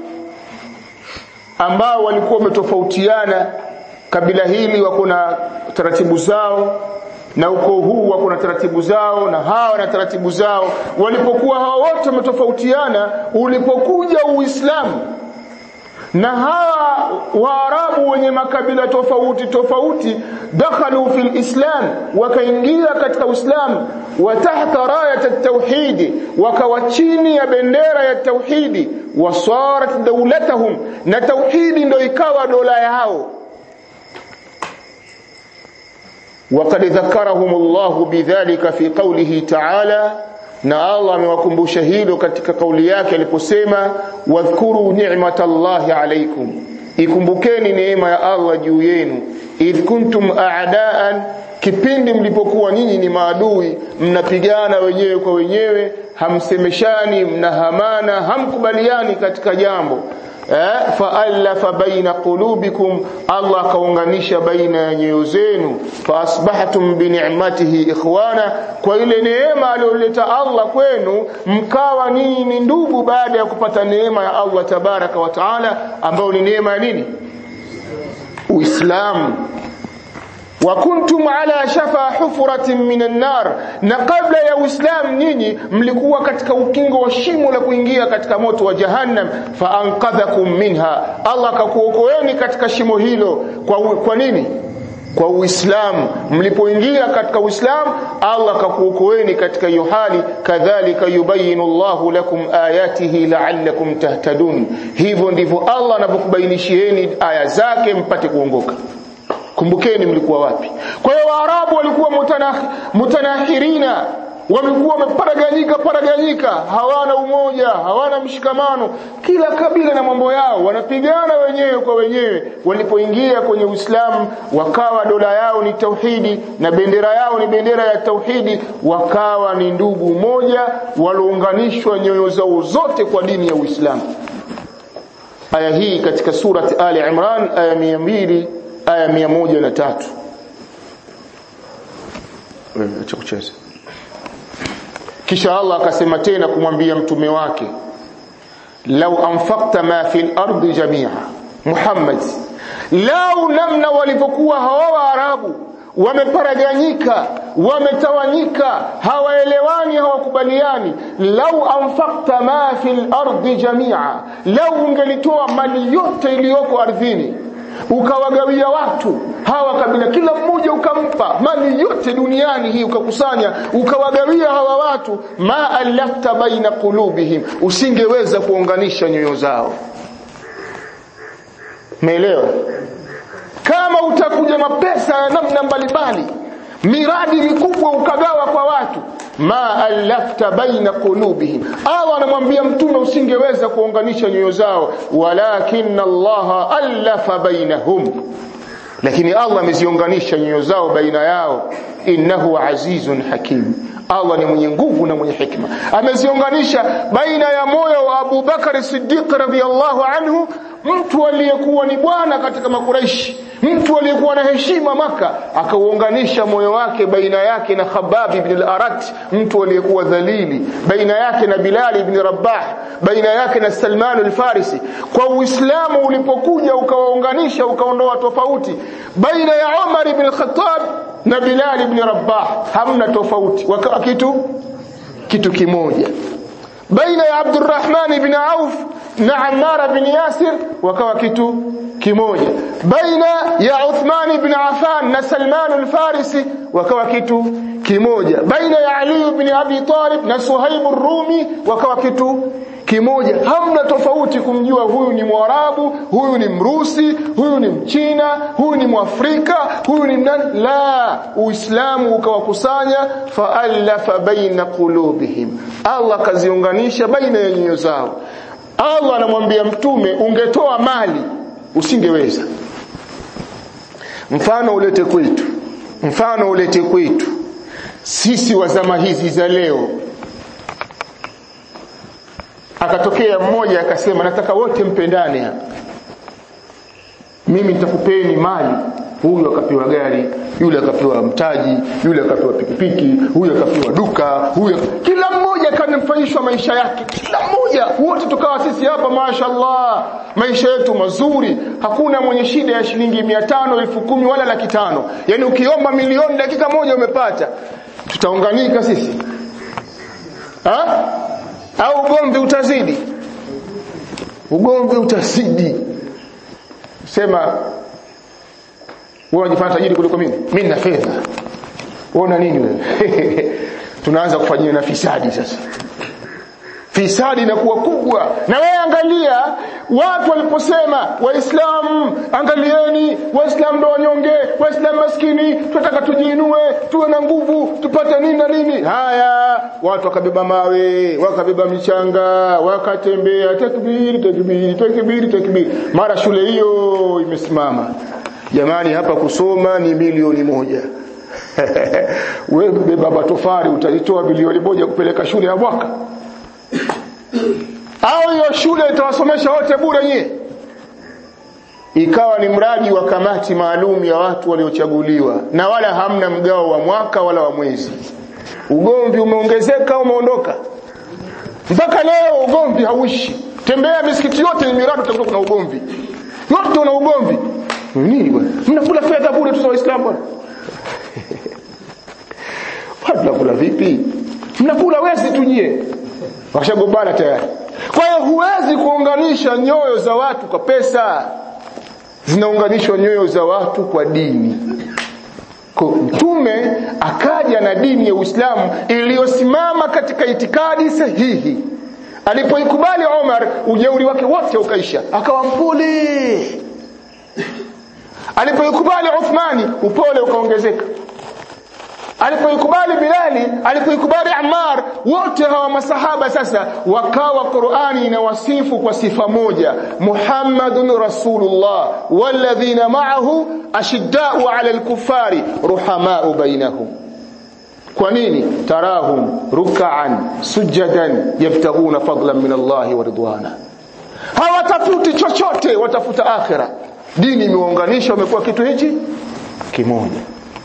ambao walikuwa wametofautiana kabila hili wako na taratibu zao na ukoo huu wako na taratibu zao na hawa na taratibu zao walipokuwa hawa wote wametofautiana ulipokuja uislamu na hawa waarabu wenye makabila tofauti tofauti dakhalu fil islam wakaingia katika uislamu wa tahta rayat at-tauhid wakawa chini ya bendera ya tauhidi wasarat dawlatuhum na tauhidi ndio ikawa dola yao وقد ذكرهم الله بذلك في قوله تعالى na Allah amewakumbusha hilo katika kauli yake aliposema wadhkuru ni'matallahi alaykum ikumbukeni neema ya Allah juu yenu idh kuntum a'daan kipindi mlipokuwa nyinyi ni maadui mnapigana wenyewe kwa wenyewe hamsemeshani mnahamana hamkubaliani katika jambo eh, faallafa baina qulubikum Allah akaunganisha baina ya nyoyo zenu faasbahtum binicmatihi ikhwana kwa ile neema aliyoleta Allah kwenu mkawa ninyi ni ndugu baada ya kupata neema ya Allah tabaraka wa taala ambayo ni neema ya nini Uislamu wa kuntum ala shafa hufratin minan nar na kabla ya uislamu nyinyi mlikuwa katika ukingo wa shimo la kuingia katika moto wa jahannam fa anqadhakum minha Allah akakuokoeni katika shimo hilo kwa, kwa nini kwa uislamu mlipoingia katika uislamu Allah akakuokoeni katika hiyo hali kadhalika yubayinu Allahu lakum ayatihi la'allakum tahtadun hivyo ndivyo Allah anavyokubainishieni aya zake mpate kuongoka kumbukeni mlikuwa wapi kwa hiyo waarabu walikuwa mutanah, mutanahirina wamekuwa wameparaganyika paraganyika hawana umoja hawana mshikamano kila kabila na mambo yao wanapigana wenyewe kwa wenyewe walipoingia kwenye uislamu wakawa dola yao ni tauhidi na bendera yao ni bendera ya tauhidi wakawa ni ndugu moja waliounganishwa nyoyo zao zote kwa dini ya uislamu aya hii katika surati ali imran aya mia mbili aya mia moja na tatu acha kucheza kisha Allah akasema tena kumwambia mtume wake lau anfaqta ma fil ardi jamia Muhammad lau namna walivyokuwa hawa waarabu wameparaganyika wametawanyika hawaelewani hawakubaliani lau anfaqta ma fil ardi jamia lau ungelitoa mali yote iliyoko ardhini ukawagawia watu hawa kabila kila mmoja ukampa mali yote duniani hii ukakusanya ukawagawia hawa watu ma alafta baina qulubihim usingeweza kuunganisha nyoyo zao umeelewa kama utakuja mapesa ya namna mbalimbali miradi mikubwa ukagawa kwa watu ma alafta baina qulubihim Allah anamwambia mtume usingeweza kuunganisha nyoyo zao walakin Allah alafa bainahum lakini Allah ameziunganisha nyoyo zao baina yao innahu azizun hakim Allah ni mwenye nguvu na mwenye hikma ameziunganisha baina ya moyo wa Abu Bakar Siddiq radhiyallahu anhu mtu aliyekuwa ni bwana katika makuraishi mtu aliyekuwa na heshima maka akauunganisha moyo wake baina yake na Khabab ibn al-Arat mtu aliyekuwa dhalili baina yake na Bilal ibn Rabah baina yake na Salman al-Farisi kwa Uislamu ulipokuja ukawaunganisha ukaondoa tofauti baina ya Umar ibn al-Khattab na Bilal ibn Rabah hamna tofauti wakawa kitu kitu kimoja baina ya Abdurrahman ibn Auf na Ammar ibn Yasir wakawa kitu kimoja baina ya Uthman ibn Affan na Salman al-Farisi wakawa kitu kimoja baina ya Ali ibn Abi Talib na Suhaib ar-Rumi wakawa kitu kimoja hamna tofauti kumjua huyu ni Mwarabu huyu ni Mrusi huyu ni Mchina huyu ni Mwafrika huyu ni nani la Uislamu ukawakusanya fa'alafa baina qulubihim Allah kaziunganisha baina ya nyoyo zao Allah anamwambia mtume ungetoa mali usingeweza mfano ulete kwetu mfano ulete kwetu sisi wa zama hizi za leo akatokea mmoja akasema nataka wote mpendane hapa mimi nitakupeni mali huyu akapewa gari yule akapewa mtaji yule akapewa pikipiki huyu akapewa duka huyu kila mmoja kanafanyishwa maisha yake kila mmoja wote tukawa sisi hapa mashaallah maisha yetu mazuri hakuna mwenye shida ya shilingi 500 elfu kumi wala laki tano yani ukiomba milioni dakika moja umepata tutaunganika sisi ha? au ugomvi utazidi ugomvi utazidi sema wewe unajifanya tajiri kuliko mimi mimi nina fedha uona nini wewe tunaanza kufanyia na fisadi sasa fisadi inakuwa kubwa na wewe angalia watu waliposema waislamu angalieni waislamu ndo wanyonge waislamu maskini tunataka tujiinue tuwe na nguvu tupate nini na nini haya watu wakabeba mawe wakabeba michanga wakatembea takbiri takbiri takbiri takbiri mara shule hiyo imesimama jamani hapa kusoma ni milioni moja wewe beba matofari utalitoa milioni moja kupeleka shule ya mwaka au hiyo shule itawasomesha wote bure nyie ikawa ni mradi wa kamati maalum ya watu waliochaguliwa na wala hamna mgao wa mwaka wala wa mwezi ugomvi umeongezeka umeondoka mpaka leo ugomvi hauishi tembea misikiti yote ni miradi utakuta kuna ugomvi yote una ugomvi nini bwana mnakula fedha bure tu za waislamu bwana mnakula vipi mnakula wezi tu nyie washagombana tayari kwa hiyo huwezi kuunganisha nyoyo za watu kwa pesa zinaunganishwa nyoyo za watu kwa dini kwa mtume akaja na dini ya Uislamu iliyosimama katika itikadi sahihi alipoikubali Omar ujeuri wake wote ukaisha akawa mpole alipoikubali Uthmani upole ukaongezeka alipoikubali Bilali alipoikubali Ammar wote hawa masahaba sasa wakawa Qur'ani inawasifu kwa sifa moja Muhammadun Rasulullah walladhina ma'ahu ashidda'u 'ala al-kuffari ruhama'u bainahum kwa nini tarahum ruk'an sujadan yabtaghuna fadlan min Allah wa ridwana hawatafuti chochote watafuta akhira dini imeunganisha wamekuwa kitu hichi kimoja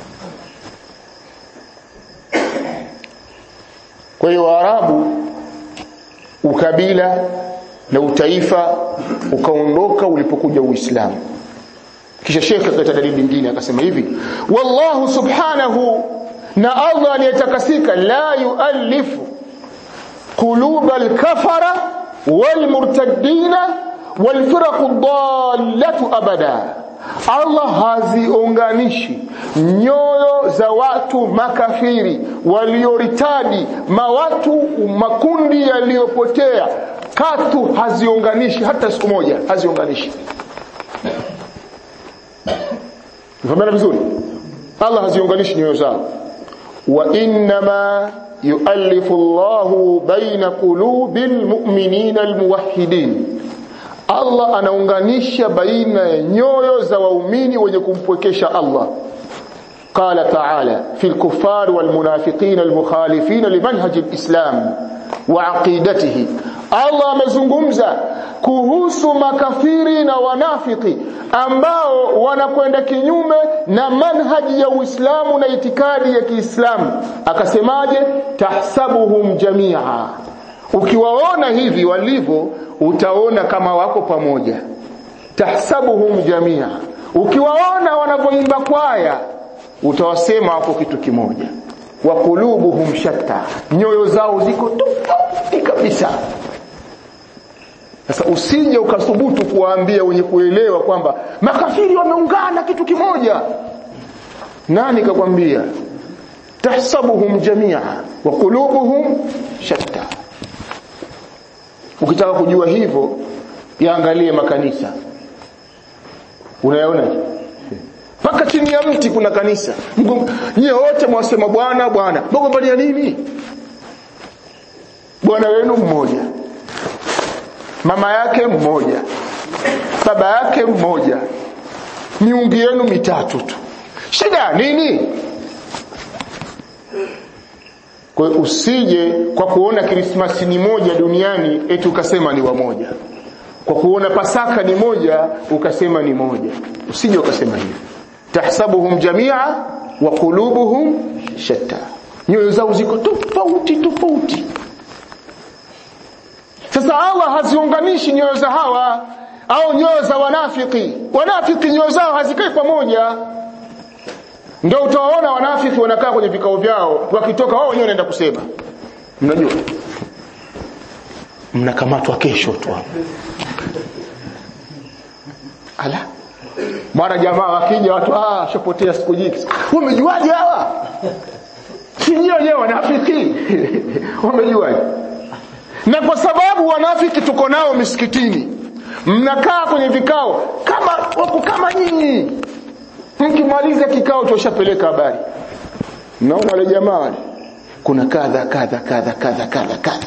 kwa hiyo waarabu ukabila na utaifa ukaondoka ulipokuja uislamu kisha shekhe akaleta dalili nyingine akasema hivi wallahu subhanahu na Allah aliyetakasika la yuallifu quluba alkafara walmurtaddina walfiraqu dallatu abada Allah haziunganishi nyoyo za watu makafiri walioritadi mawatu makundi yaliyopotea katu haziunganishi hata siku moja haziunganishi Mfahamiana vizuri? Allah haziunganishi nyoyo zao. Wa innama yuallifu Allahu baina qulubil mu'minina almuwahhidin. Allah anaunganisha baina ya nyoyo za waumini wenye kumpwekesha Allah. قال تعالى في الكفار والمنافقين المخالفين لمنهج الإسلام وعقيدته Allah amezungumza kuhusu makafiri na wanafiki ambao wanakwenda kinyume na manhaji ya Uislamu na itikadi ya Kiislamu akasemaje tahsabuhum jamia ukiwaona hivi walivyo utaona kama wako pamoja tahsabuhum jamia ukiwaona wanavyoimba kwaya utawasema wako kitu kimoja wa qulubuhum shatta nyoyo zao ziko tofauti kabisa sasa usije ukathubutu kuwaambia wenye kuelewa kwamba makafiri wameungana kitu kimoja nani kakwambia tahsabuhum jamia wa qulubuhum shatta ukitaka kujua hivyo yaangalie makanisa unayaona mpaka chini ya mti kuna kanisa nyie wote mwasema bwana bwana mgombania nini bwana wenu mmoja mama yake mmoja baba yake mmoja miungu yenu mitatu tu shida nini kwa hiyo usije kwa kuona krismasi ni moja duniani eti ukasema ni wamoja kwa kuona pasaka ni moja ukasema ni moja usije ukasema hivyo tahsabuhum jamia wa qulubuhum shatta nyoyo zao ziko tofauti tofauti sasa Allah haziunganishi nyoyo za hawa au nyoyo za wanafiki wanafiki nyoyo zao hazikai pamoja ndio utawaona wanafiki wanakaa kwenye vikao vyao wakitoka wao wenyewe wanaenda kusema mnajua mnakamatwa kesho tu hapo ala mara jamaa wakija watu ah shapotea siku nyingi umejuaje hawa si wenyewe wanafiki wamejuaje na kwa sababu wanafiki tuko nao misikitini mnakaa kwenye vikao kama wako kama nyinyi mkimaliza kikao tushapeleka habari mnaona wale jamaa wale kuna kadha kadha kadha kadha kadha kadha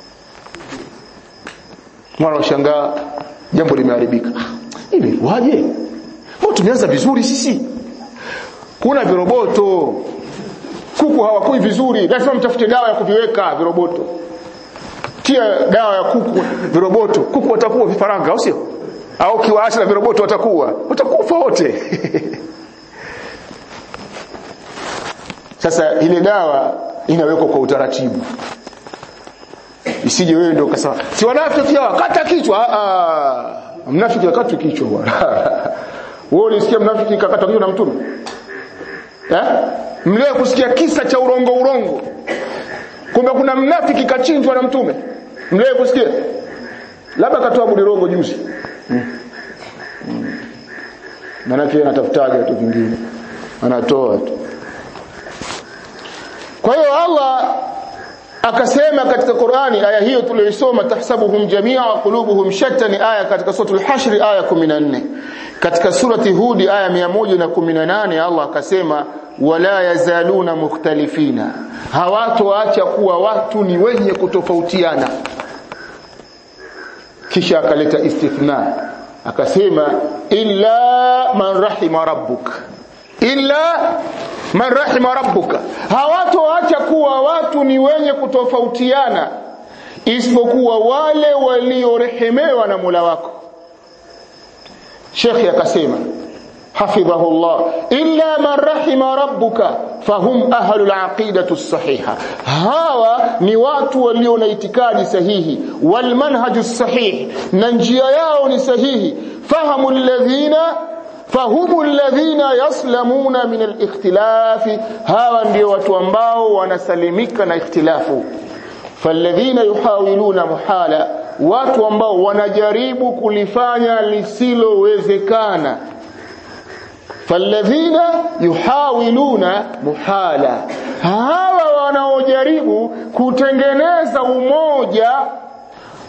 mwana washangaa jambo limeharibika hivi waje mbona tumeanza vizuri sisi kuna viroboto kuku hawakui vizuri lazima mtafute dawa ya kuviweka viroboto tia dawa ya kuku viroboto kuku watakuwa vifaranga au sio au kiwaacha na viroboto watakuwa watakufa wote sasa ile dawa inawekwa kwa utaratibu isije wewe ndio ukasema si wanafiki hawa kata kichwa ah mnafiki akatwe kichwa bwana wewe ulisikia mnafiki kakatwa kichwa na mtume eh mlio kusikia kisa cha urongo urongo kumbe kuna mnafiki kachinjwa na mtume mlio kusikia labda katoa budirongo juzi hmm. hmm. manake anatafutaga tu vingine anatoa tu kwa hiyo Allah akasema katika Qur'ani aya hiyo tuliyoisoma tahsabuhum jamia wa qulubuhum shatta ni aya katika suratul hashr aya 14 katika surati hudi aya 118 Allah akasema wala yazaluna mukhtalifina hawatoacha kuwa watu ni wenye kutofautiana kisha akaleta istithna akasema illa man rahima rabbuk illa man rahima rabbuka hawatoacha kuwa watu ni wenye kutofautiana isipokuwa wale waliorehemewa na Mola wako Sheikh akasema hafidhahu Allah illa man rahima rabbuka fahum ahlul aqidatu sahiha hawa ni watu walio na itikadi sahihi wal manhaju sahih na njia yao ni sahihi fahamu alladhina fahumu alladhina yaslamuna min alikhtilafi hawa ndio watu ambao wanasalimika na ikhtilafu falladhina yuhawiluna muhala watu ambao wanajaribu kulifanya lisilowezekana falladhina yuhawiluna muhala hawa wanaojaribu kutengeneza umoja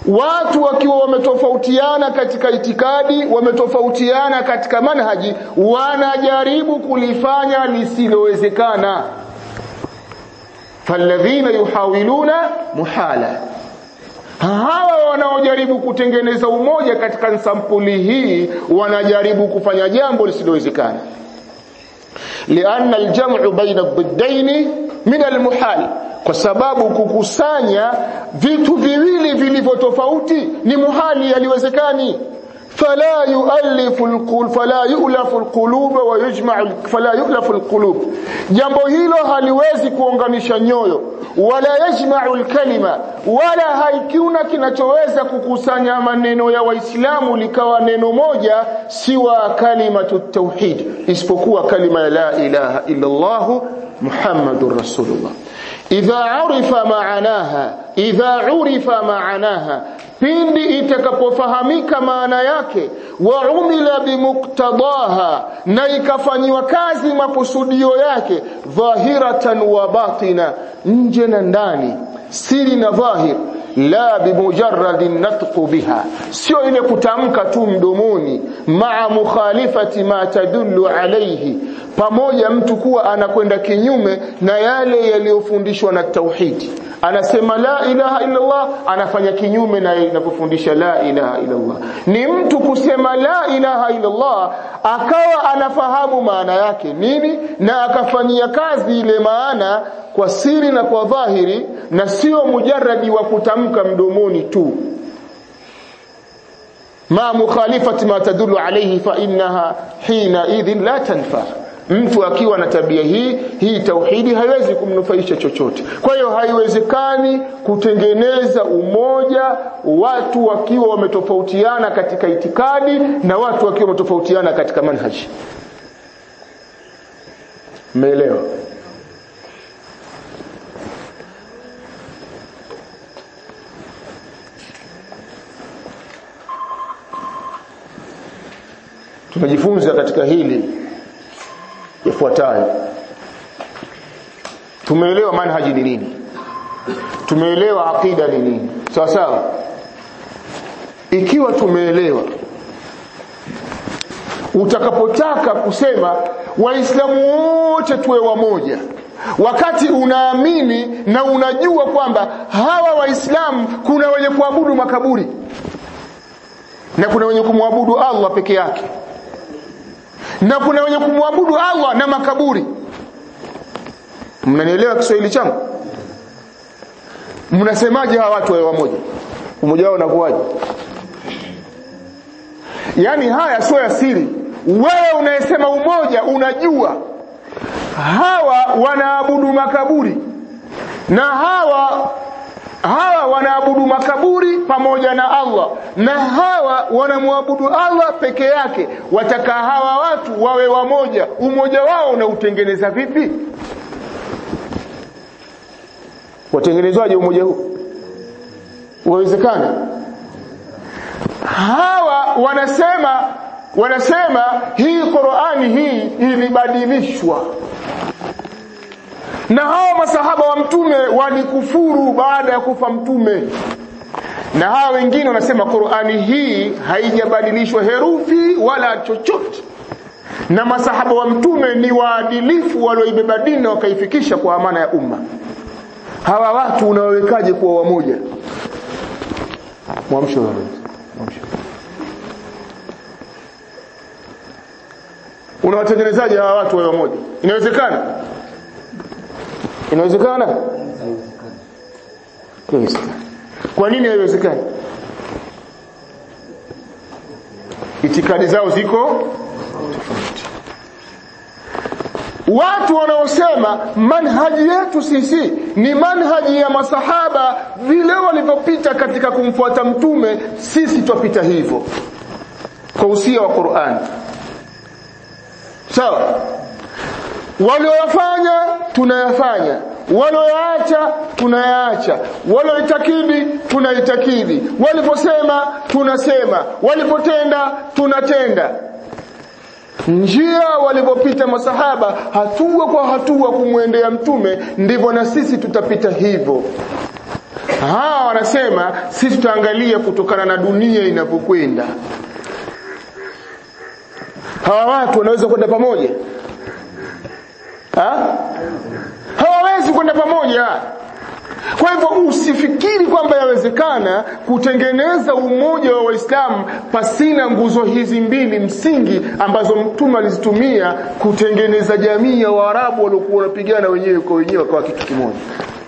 watu wakiwa wametofautiana katika itikadi wametofautiana katika manhaji wanajaribu kulifanya lisilowezekana falladhina yuhawiluna muhala hawa wanaojaribu kutengeneza umoja katika sampuli hii wanajaribu kufanya jambo lisilowezekana lianna aljam'u baina ad-diddaini min almuhal kwa sababu kukusanya vitu viwili vilivyo tofauti ni muhali yaliwezekani فلا يؤلف القلوب فلا يؤلف القلوب ويجمع فلا يؤلف القلوب jambo hilo haliwezi kuunganisha nyoyo wala yajma'u alkalima wala haikiuna kinachoweza kukusanya maneno ya waislamu likawa neno moja siwa kalimatu tauhid isipokuwa kalima ya la ilaha illa Allah muhammadur rasulullah idha urifa maanaha idha urifa maanaha pindi itakapofahamika maana yake wa umila bimuktadaha na ikafanyiwa kazi makusudio yake dhahiratan wa batina nje na ndani siri na dhahir la bimujarradin natqu biha sio ile kutamka tu mdomoni maa mukhalifati ma tadullu alayhi pamoja mtu kuwa anakwenda kinyume na yale yaliyofundishwa na tauhidi anasema la ilaha illa Allah anafanya kinyume na inapofundisha la ilaha illa Allah ni mtu kusema la ilaha illa Allah akawa anafahamu maana yake nini na akafanyia kazi ile maana kwa siri na kwa dhahiri na sio mujarradi wa kutamka mdomoni tu ma mukhalifati ma tadullu alayhi fa innaha hina idhin la tanfa mtu akiwa na tabia hii hii tauhidi haiwezi kumnufaisha chochote kwa hiyo haiwezekani kutengeneza umoja watu wakiwa wametofautiana katika itikadi na watu wakiwa wametofautiana katika manhaji umeelewa tumejifunza katika hili yafuatayo tumeelewa manhaji ni nini tumeelewa aqida ni nini sawa sawa ikiwa tumeelewa utakapotaka kusema waislamu wote tuwe wamoja wakati unaamini na unajua kwamba hawa waislamu kuna wenye kuabudu makaburi na kuna wenye kumwabudu Allah peke yake na kuna wenye kumwabudu Allah na makaburi mnanielewa Kiswahili changu mnasemaje hawa watu wawe wamoja umoja wao unakuwaje yani haya sio ya siri wewe unayesema umoja unajua hawa wanaabudu makaburi na hawa hawa wanaabudu makaburi pamoja na Allah na hawa wanamwabudu Allah peke yake wataka hawa watu wawe wamoja umoja wao unautengeneza vipi watengenezwaje umoja huu uwezekana hawa wanasema wanasema hii Qur'ani hii ilibadilishwa na hawa masahaba wa mtume walikufuru baada ya kufa mtume na hawa wengine wanasema Qur'ani hii haijabadilishwa herufi wala chochote na masahaba wa mtume ni waadilifu walioibeba dini na wakaifikisha kwa amana ya umma hawa watu unawawekaje kuwa wamoja mwamsho mwamsho unawatengenezaje hawa watu wawe wamoja inawezekana inawezekana inawezekana kwa nini haiwezekani itikadi zao ziko tofauti watu wanaosema manhaji yetu sisi ni manhaji ya masahaba vile walivyopita katika kumfuata mtume sisi twapita hivyo kwa usia wa Qur'an sawa so, walioyafanya tunayafanya walioyaacha tunayaacha walioitakidi tunaitakidi waliposema tunasema walipotenda tunatenda njia walipopita masahaba hatua kwa hatua kumwendea mtume ndivyo na sisi tutapita hivyo hawa wanasema sisi tutaangalia kutokana na dunia inapokwenda hawa watu wanaweza kwenda pamoja ha? hawawezi kwenda pamoja kwa hivyo usifikiri kwamba yawezekana kutengeneza umoja wa waislamu pasina nguzo hizi mbili msingi ambazo mtume alizitumia kutengeneza jamii ya waarabu waliokuwa wanapigana wenyewe kwa wenyewe wakawa kitu kimoja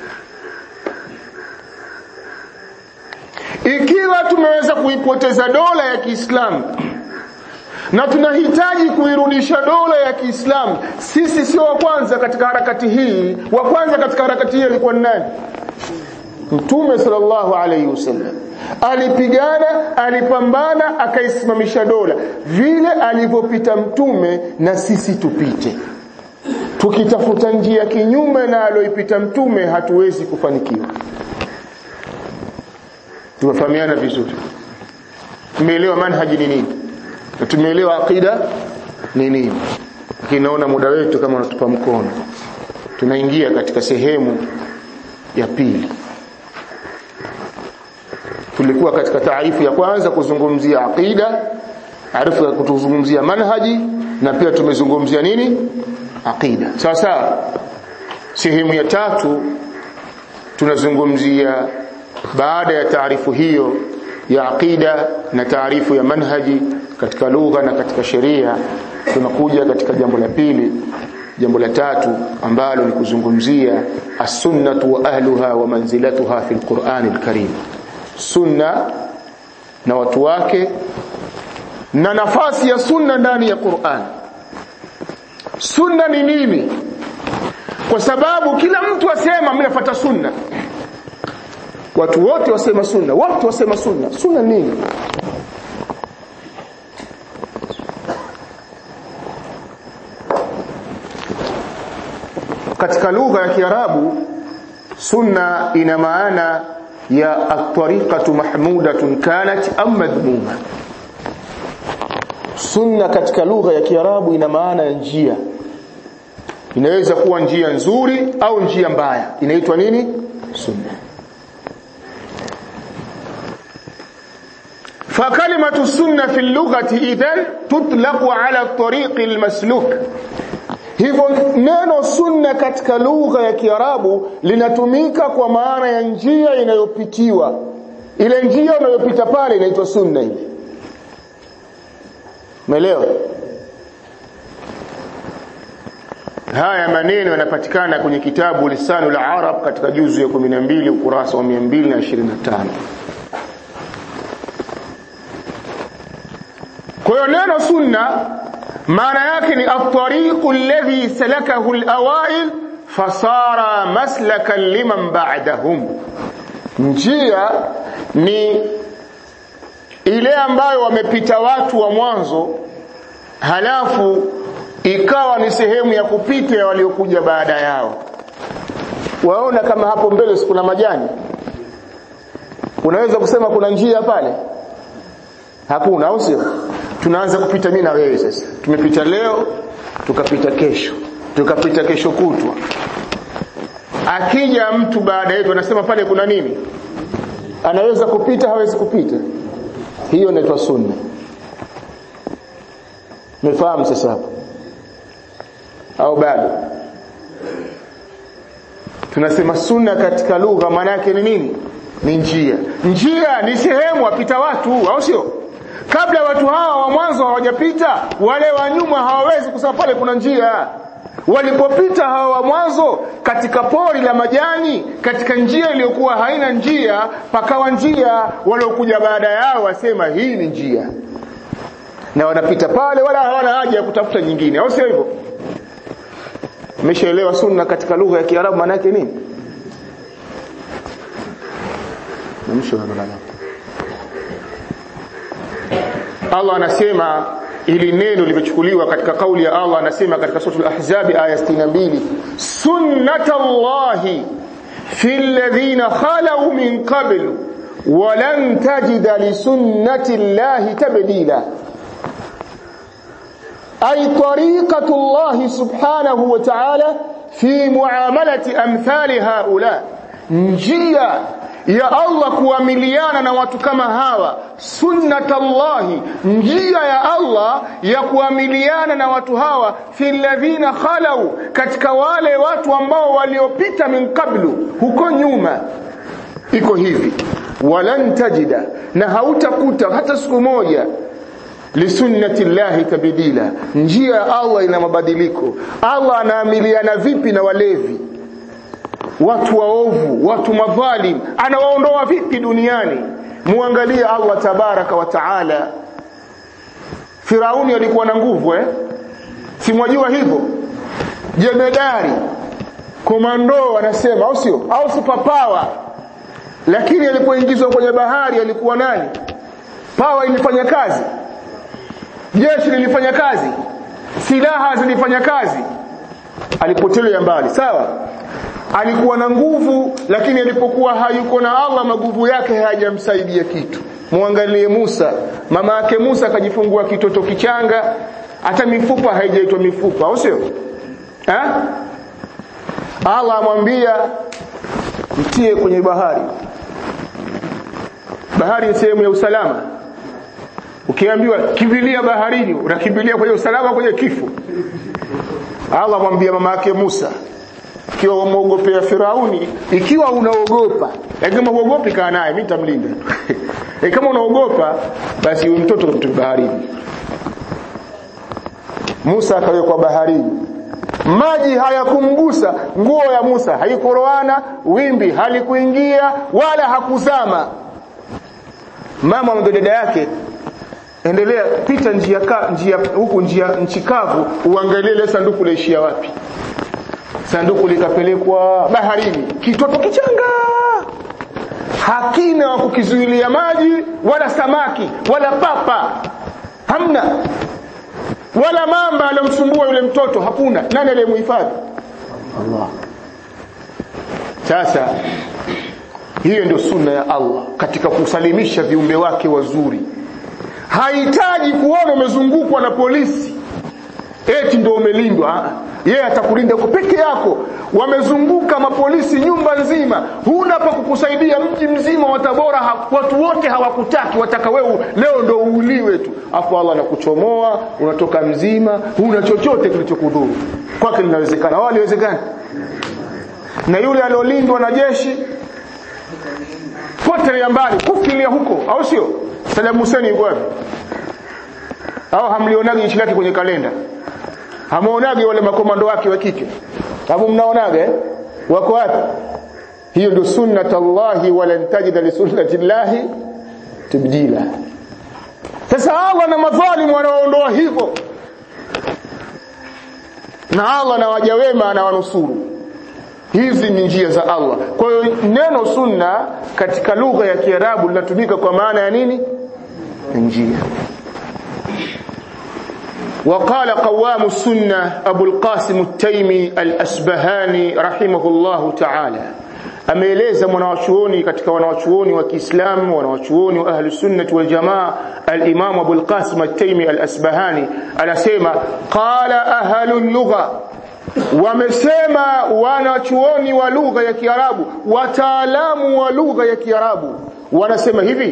ikiwa tumeweza kuipoteza dola ya kiislamu na tunahitaji kuirudisha dola ya Kiislamu. Sisi sio wa kwanza katika harakati hii. Wa kwanza katika harakati hii alikuwa ni nani? Mtume sallallahu alaihi wasallam alipigana, alipambana, akaisimamisha dola vile alivyopita Mtume, na sisi tupite. Tukitafuta njia kinyume na aloipita Mtume, hatuwezi kufanikiwa. Tumefahamiana vizuri? Tumeelewa manhaji ni nini? na tumeelewa aqida ni nini lakini naona muda wetu kama unatupa mkono tunaingia katika sehemu ya pili tulikuwa katika taarifu ya kwanza kuzungumzia aqida arifu ya kutuzungumzia manhaji na pia tumezungumzia nini aqida sawa sawa sehemu ya tatu tunazungumzia baada ya taarifu hiyo ya aqida na taarifu ya manhaji katika lugha na katika sheria tunakuja katika jambo la pili jambo la tatu ambalo ni kuzungumzia as-sunnatu wa ahluha wa manzilatuha fi al-Qur'an al-Karim sunna na watu wake na nafasi ya sunna ndani ya Qur'an sunna ni nini kwa sababu kila mtu asema mimi nafuata sunna watu wote wasema sunna watu wasema sunna sunna nini katika lugha ya Kiarabu sunna ina maana ya at-tariqatu mahmudatun kanat am madhmuma sunna katika lugha ya Kiarabu ina maana ya njia inaweza kuwa njia nzuri au njia mbaya inaitwa nini sunna فكلمة السنة في اللغة إذن تطلق على الطريق المسلوك hivyo neno sunna katika lugha ya Kiarabu linatumika kwa maana ya njia inayopitiwa ile njia unayopita pale inaitwa sunna ile umeelewa haya maneno yanapatikana kwenye kitabu lisanul arab katika juzu ya 12 ukurasa wa 225 kwa hiyo neno sunna maana yake ni at-tariqu alladhi salakahu al-awail fasara maslakan liman ba'dahum njia ni ile ambayo wamepita watu wa mwanzo halafu ikawa ni sehemu ya kupita ya waliokuja baada yao waona kama hapo mbele kuna majani unaweza kusema kuna njia pale hakuna au sio tunaanza kupita mimi na wewe sasa tumepita leo tukapita kesho tukapita kesho kutwa akija mtu baada yetu anasema pale kuna nini anaweza kupita hawezi kupita hiyo inaitwa sunna umefahamu sasa hapo au bado tunasema sunna katika lugha maana yake ni nini ni njia njia ni sehemu wapita watu au sio kabla watu hawa wa mwanzo hawajapita wale wa nyuma hawawezi kusema pale kuna njia walipopita hawa wa mwanzo katika pori la majani katika njia iliyokuwa haina njia pakawa njia waliokuja baada yao wasema hii ni njia na wanapita pale wala hawana haja ya kutafuta nyingine au sio hivyo umeshaelewa sunna katika lugha ya Kiarabu maana yake nini Allah anasema ili neno limechukuliwa katika kauli ya Allah anasema katika suratul ahzab aya 62 sunnatullahi fil ladhina khalu min qabl walan tajida li sunnati llahi tabdila ay tariqatu Allah subhanahu wa ta'ala fi muamalati amthali haula njia ya Allah kuamiliana na watu kama hawa sunnatallahi njia ya Allah ya kuamiliana na watu hawa fi alladhina khalau katika wale watu ambao waliopita min qablu huko nyuma iko hivi walan tajida na hautakuta hata siku moja lisunnati llahi tabdila njia ya Allah ina mabadiliko Allah anaamiliana vipi na walevi watu waovu watu madhalim anawaondoa vipi duniani muangalie Allah tabaraka wa taala Firauni alikuwa na nguvu eh simwajua hivyo jemedari komando anasema au sio au superpower lakini alipoingizwa kwenye bahari alikuwa nani pawa ilifanya kazi jeshi lilifanya kazi silaha zilifanya kazi alipotelea mbali sawa alikuwa na nguvu lakini alipokuwa hayuko na Allah maguvu yake hayajamsaidia kitu muangalie Musa mama yake Musa akajifungua kitoto kichanga hata mifupa haijaitwa mifupa au sio eh Allah amwambia mtie kwenye bahari bahari ni sehemu ya usalama ukiambiwa kimbilia baharini unakimbilia kwenye usalama kwenye kifo Allah amwambia mama yake Musa ikiwa umeogopea Firauni ikiwa unaogopa lakini kama uogopi kaa naye mimi nitamlinda e kama unaogopa basi yule mtoto mtu baharini Musa akawekwa baharini maji hayakumgusa nguo ya Musa haikoroana wimbi halikuingia wala hakuzama mama wa dada yake endelea pita njia ka, njia huku njia nchi kavu uangalie ile sanduku laishia wapi sanduku likapelekwa baharini kitoto kichanga hakina wa kukizuilia maji wala samaki wala papa hamna wala mamba alomsumbua yule mtoto hakuna nani aliyemhifadhi Allah sasa hiyo ndio sunna ya Allah katika kusalimisha viumbe wake wazuri hahitaji kuona umezungukwa na polisi eti ndio umelindwa yeye atakulinda kwa peke yako wamezunguka mapolisi nyumba nzima huna pa kukusaidia mji mzima wa Tabora ha, watu wote hawakutaki wataka wewe leo ndo uuliwe tu afu Allah anakuchomoa unatoka mzima huna chochote kilichokudhuru kwake linawezekana wao liwezekana na yule aliolindwa na jeshi potelea mbali kufilia huko au sio Saddam Hussein yuko wapi au hamlionagi jeshi lake kwenye kalenda hamuonage wale makomando wake wa kike hapo mnaonaga eh? wako wapi hiyo ndio sunnatullahi walan tajida li sunnatillahi tibdila sasa Allah na madhalimu wanaoondoa hivyo na Allah na waja wema anawanusuru hizi ni njia za Allah kwa hiyo neno sunna katika lugha ya Kiarabu linatumika kwa maana ya nini njia وقال قوام السنة أبو القاسم التيمي الأسبهاني رحمه الله تعالى ameeleza mwanawachuoni katika wanawachuoni wa Kiislamu wanawachuoni wa ahli sunnah wal jamaa al-Imam Abu al-Qasim at-Taymi al-Asbahani anasema qala ahlul lugha wamesema wanachuoni wa lugha ya Kiarabu wataalamu wa lugha ya Kiarabu wanasema hivi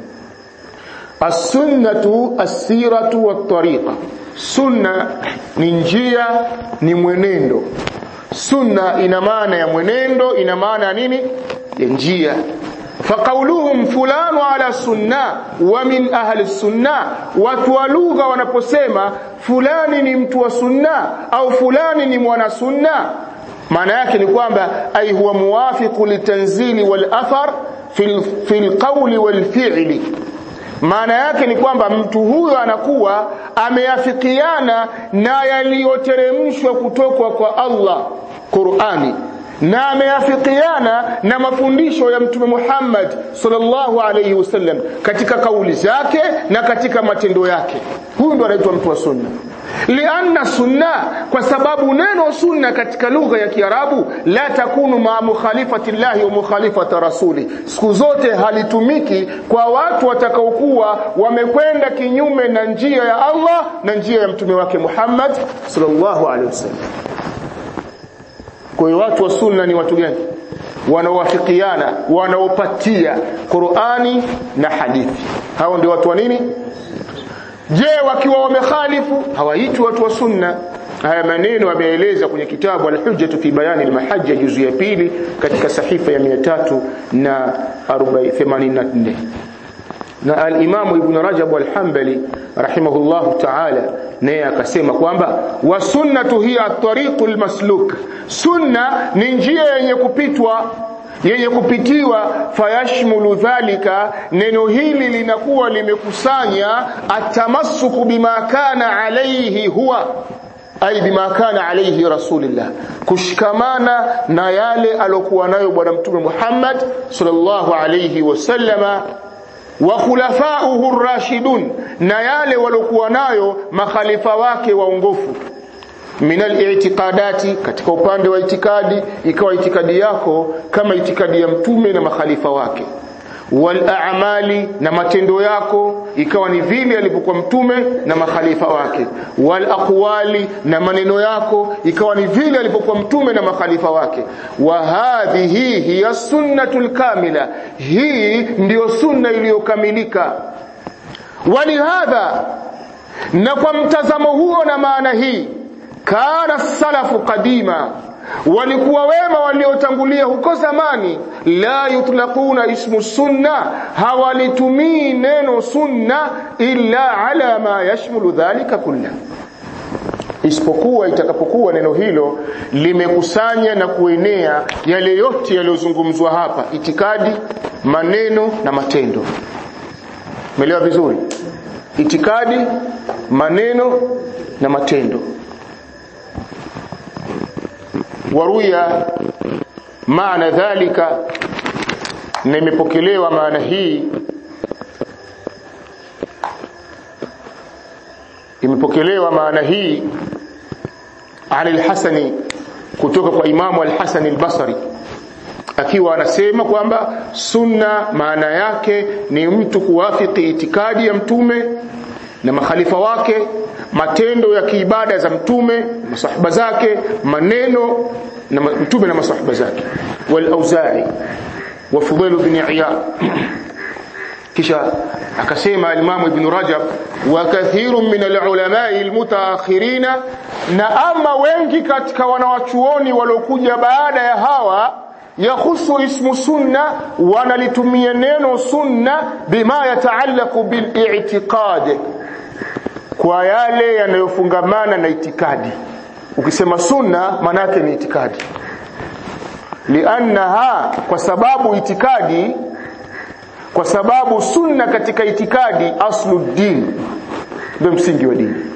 as-sunnatu as-siratu wat-tariqa sunna ni njia ni mwenendo sunna ina maana ya mwenendo ina maana ya nini ya njia faqauluhum fulanu ala sunna wa min ahli sunna watu wa lugha wanaposema fulani ni mtu wa sunna au fulani ni mwana sunna maana yake ni kwamba ai huwa muwafiqu litanzili wal athar fil fil qawli wal fi'li maana yake ni kwamba mtu huyo anakuwa ameafikiana na yaliyoteremshwa kutoka kwa Allah Qur'ani na ameafikiana na mafundisho ya mtume Muhammad sallallahu alayhi wasallam katika kauli zake na katika matendo yake huyu ndo anaitwa mtu wa sunna lianna sunna kwa sababu neno sunna katika lugha ya Kiarabu la takunu ma mukhalifati llahi wa mukhalifati rasuli siku zote halitumiki kwa watu watakaokuwa wamekwenda kinyume na njia ya Allah na njia ya mtume wake Muhammad sallallahu alaihi wasallam kwa hiyo watu wa sunna ni watu gani wanaowafikiana wanaopatia Qur'ani na hadithi hao ndio watu wa nini je wakiwa wamekhalifu hawaitwi watu wa sunna haya maneno ameeleza kwenye kitabu al-hujjatu fi bayani al-mahajja juzu ya pili katika sahifa ya 384 na al-Imam Ibn Rajab al-Hanbali rahimahullahu ta'ala naye akasema kwamba wa sunnatu hiya at-tariqul masluk sunna ni njia yenye kupitwa yenye kupitiwa fayashmulu dhalika neno hili linakuwa limekusanya atamassuku bima kana alayhi huwa ay bima kana alayhi rasulullah kushikamana na yale alokuwa nayo bwana mtume Muhammad sallallahu alayhi wasallama wa khulafa'uhu rashidun na yale walokuwa nayo makhalifa wake waongofu min al-i'tiqadati katika upande wa itikadi ikawa itikadi yako kama itikadi ya mtume na makhalifa wake wal a'mali na matendo yako ikawa ni vile alivyokuwa mtume na makhalifa wake wal aqwali na maneno yako ikawa ni vile alivyokuwa mtume na makhalifa wake wa hadhihi hiya sunnatul kamila hii ndiyo sunna iliyokamilika walihadha na kwa mtazamo huo na maana hii kana salafu qadima walikuwa wema waliotangulia huko zamani la yutlaquna ismu sunna hawalitumii neno sunna illa ala ma yashmulu dhalika kulla isipokuwa itakapokuwa neno hilo limekusanya na kuenea yale yote yaliyozungumzwa hapa itikadi maneno na matendo umeelewa vizuri itikadi maneno na matendo waruya maana dhalika na imepokelewa maana hii imepokelewa maana hii عن الحسن kutoka kwa imamu al-Hasan al-Basri akiwa anasema kwamba sunna maana yake ni mtu kuwafiki itikadi ya mtume na makhalifa wake matendo ya kiibada za mtume masahaba zake maneno na mtume na masahaba zake wal auza'i wa fudail ibn iyad kisha akasema al-Imam Ibn Rajab wa kathirun min al-ulama'i al-mutaakhirina na ama wengi katika wanawachuoni waliokuja baada ya hawa yakhusu ismu sunna wanalitumia neno sunna bima yataallaqu bil i'tiqad kwa yale yanayofungamana na itikadi ukisema sunna manake ni itikadi liannaha kwa sababu itikadi kwa sababu sunna katika itikadi aslu din ndio msingi wa dini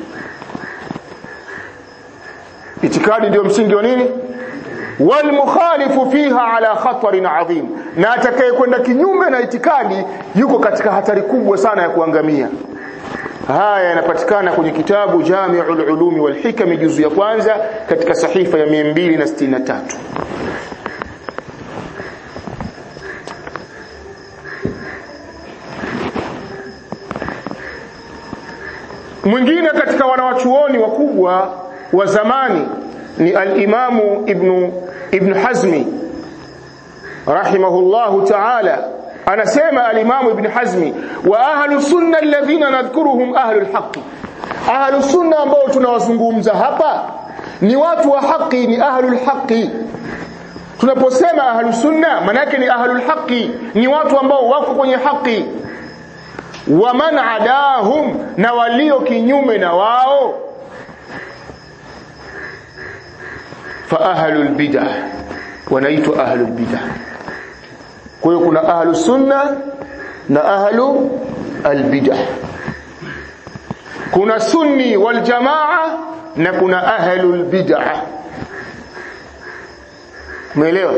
itikadi ndio msingi wa nini wal mukhalifu fiha ala khatarin adhim na atakayekwenda kinyume na itikadi yuko katika hatari kubwa sana ya kuangamia haya yanapatikana kwenye kitabu Jami'ul Ulumi wal Hikam juzu ya kwanza katika sahifa ya 263 mwingine katika wanawachuoni wakubwa wa zamani ni al-Imamu Ibn Ibn Hazmi rahimahullahu ta'ala anasema al-Imam Ibn Hazmi wa ahlu sunna alladhina nadhkuruhum ahlu al-haqq ahlu sunna ambao tunawazungumza hapa ni watu wa haki ni ahlu al-haqq tunaposema ahlu sunna manake ni ahlu al-haqq ni watu ambao wako kwenye haki wa man adahum na walio kinyume na wao fa ahlu al-bid'ah wanaitwa ahlu al-bid'ah kwa hiyo kuna ahlu sunna na ahlu albidah kuna sunni wal jamaa na kuna ahlu albidah umeelewa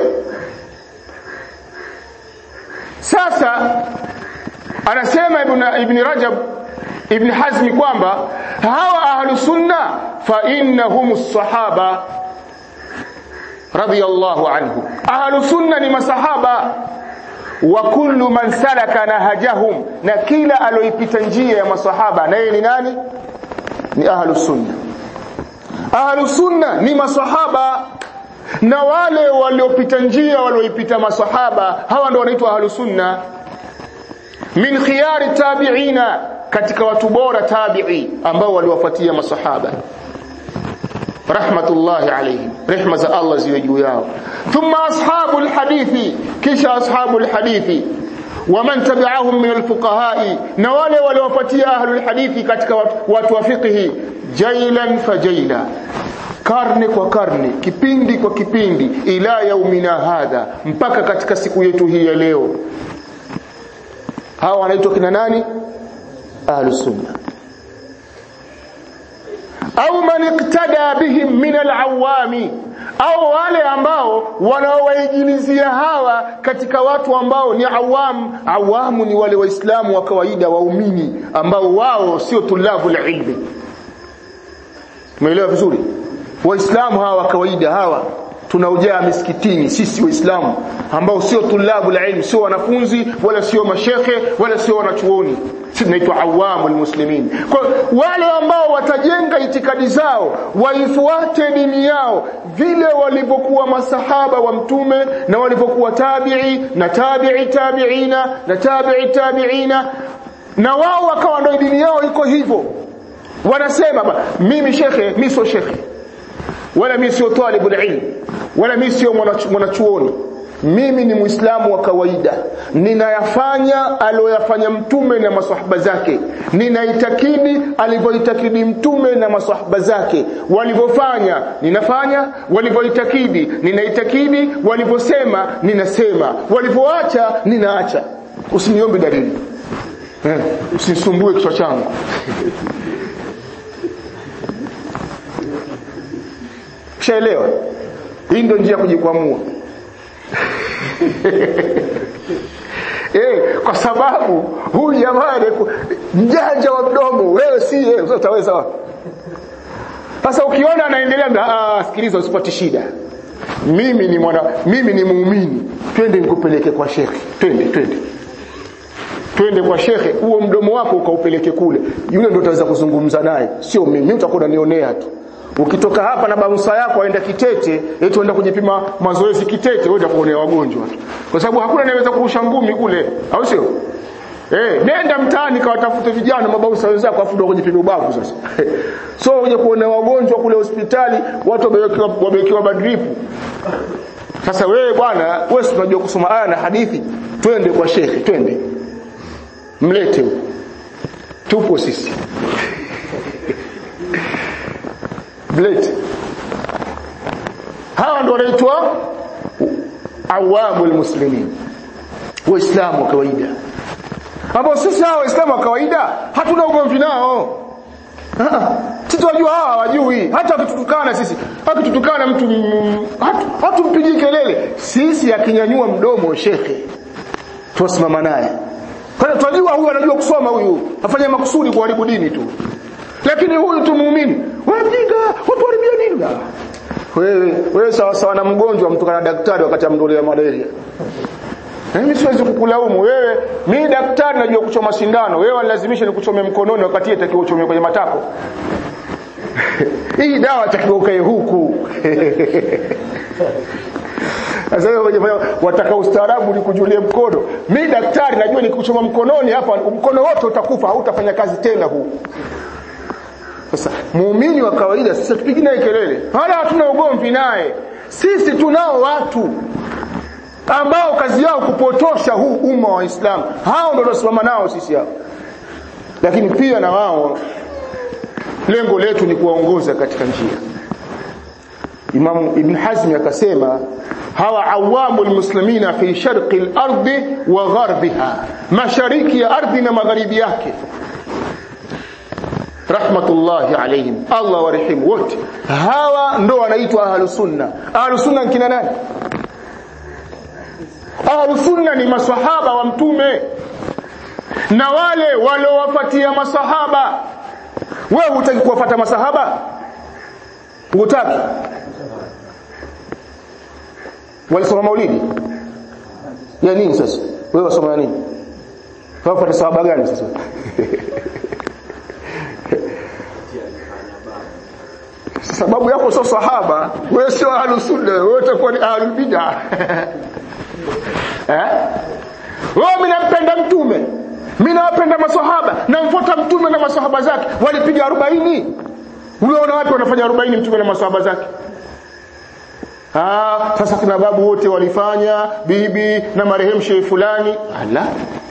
sasa anasema ibn ibn rajab ibn hazmi kwamba hawa ahlu sunna fa innahum as-sahaba radiyallahu anhu ahlu sunna ni masahaba wa kullu man salaka nahajahum na kila aloipita njia ya masahaba naye ni nani ni ahlu sunna ahlu sunna ni masahaba na wale waliopita njia walioipita masahaba hawa ndio wanaitwa ahlus sunna min khiyari tabi'ina katika watu bora tabi'i ambao waliwafuatia masahaba rahmatullahi alayhim rehma za Allah ziwe juu yao thumma ashabul hadithi kisha ashabul hadithi waman tabi'ahum min alfuqaha'i na wale waliofuatia ahlul hadithi katika watu wa fiqhi jailan fajaila karne kwa karne kipindi kwa kipindi ila yaumina hadha mpaka katika siku yetu hii ya leo hawa wanaitwa kina nani ahlus sunna au man iktada bihim min alawami au wale ambao wanaowaijilizia hawa katika watu ambao ni awam awamu ni wale waislamu wa kawaida waumini ambao wao sio tulabu ilmi umeelewa vizuri waislamu hawa wa kawaida hawa tunaojaa misikitini sisi waislamu ambao sio tulabu ilm sio wanafunzi wala sio mashekhe wala sio wanachuoni sisi tunaitwa awamu almuslimin kwa wale ambao watajenga itikadi zao waifuate dini yao vile walivyokuwa masahaba wa mtume na walivyokuwa tabi'i na tabi'i tabi'ina na tabi'i tabi'ina na wao wakawa ndio dini yao iko hivyo wanasema ba, mimi shekhe mimi sio shekhe wala mimi sio talibul ilm wala mimi sio mwanachuoni mimi ni muislamu wa kawaida ninayafanya aliyoyafanya mtume na maswahaba zake ninaitakidi alivyoitakidi mtume na maswahaba zake walivyofanya ninafanya walivyoitakidi ninaitakidi walivyosema ninasema walivyoacha ninaacha usiniombe dalili eh, usinisumbue kichwa changu Ushaelewa? Hii ndio njia ya kujikwamua. eh, kwa sababu huyu jamaa mjanja wa mdomo, wewe si yeye, sasa utaweza wapi? Sasa ukiona anaendelea ah, sikiliza usipate shida. Mimi ni mwana mimi ni muumini. Twende nikupeleke kwa shekhe. Twende, twende. Twende kwa shekhe, huo mdomo wako ukaupeleke kule. Yule ndio utaweza kuzungumza naye, sio mimi. Mimi utakuwa unanionea tu ukitoka hapa na barusa yako aenda Kitete eti uenda kujipima mazoezi Kitete wewe utakuonea wagonjwa kwa sababu hakuna anayeweza kurusha ngumi kule au sio eh nenda mtaani kawatafute vijana mabausa wenzako afu ndio kujipima ubavu sasa so uje kuona wagonjwa kule hospitali watu wamewekewa wamewekewa badripu sasa wewe bwana wewe si unajua kusoma aya na hadithi twende kwa shekhe twende mlete huko tupo sisi blade hawa ndio wanaitwa awamu almuslimin waislamu wa kawaida ambao sisi hawa waislamu wa kawaida hatuna ugomvi nao sisi tunajua hawa hawajui hata wakitutukana sisi akitutukana mtu hatumpigii kelele sisi akinyanyua mdomo shekhe tusimama naye kwa hiyo tunajua huyu anajua kusoma huyu afanya makusudi kuharibu dini tu lakini huyu tu muumini wajinga watu haribia nini wewe wewe sawa sawa na mgonjwa mtu kana daktari wakati amdolia malaria mimi siwezi kukulaumu wewe mimi daktari najua kuchoma sindano wewe wanilazimisha nikuchome mkononi wakati itakiwa uchome kwenye matako hii dawa itakiwa ukae huku sasa wewe wataka ustaarabu nikujulie mkono mimi daktari najua nikuchoma mkononi hapa mkono wote utakufa hautafanya kazi tena huu sasa muumini wa kawaida sisi tupigi naye kelele wala hatuna ugomvi naye sisi tunao watu ambao kazi yao kupotosha huu umma wa Uislamu hao ndio tunasimama nao sisi hao lakini pia na wao lengo letu ni kuwaongoza katika njia Imam Ibn Hazm akasema hawa awamu almuslimina fi sharqi al-ardi wa gharbiha mashariki ya ardhi na magharibi yake rahmatullahi alayhim Allah warehemu wote hawa ndo wanaitwa ahlus sunna ahlus sunna kina nani ahlus sunna ni maswahaba wa mtume na wale waliowafuatia masahaba wewe hutaki kuwafuata masahaba hutaki walisoma maulidi ya nini sasa wewe wasoma nini wafuata sahaba gani sasa sababu yako sio sahaba wewe sio ahlus sunna wewe utakuwa ni ahlul bid'ah eh wewe mimi nampenda mtume mimi nawapenda maswahaba namfuata mtume na maswahaba zake walipiga 40 unaona wapi wanafanya 40 mtume na maswahaba zake Ah, sasa kina babu wote walifanya bibi na marehemu shehe fulani ala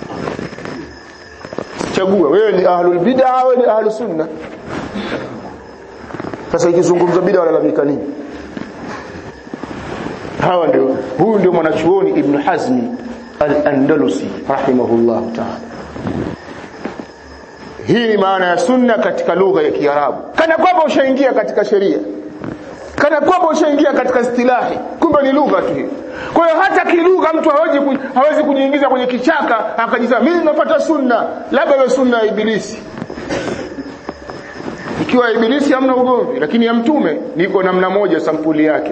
chagua wewe ni ahlul bid'ah wewe ni ahlus sunna sasa ikizungumza bid'a walalamika nini hawa ndio huyu ndio mwanachuoni ibn hazmi al-andalusi rahimahullah ta'ala hii ni maana ya sunna katika lugha ya kiarabu kana kwamba ushaingia katika sheria kana kwamba ushaingia katika istilahi kumbe ni lugha tu hiyo kwa hiyo hata kilugha mtu hawezi ku, hawezi kujiingiza kwenye kichaka akajisema mimi nafuata sunna labda iwe sunna ya ibilisi ikiwa ibilisi hamna ugomvi lakini ya mtume niko namna moja sampuli yake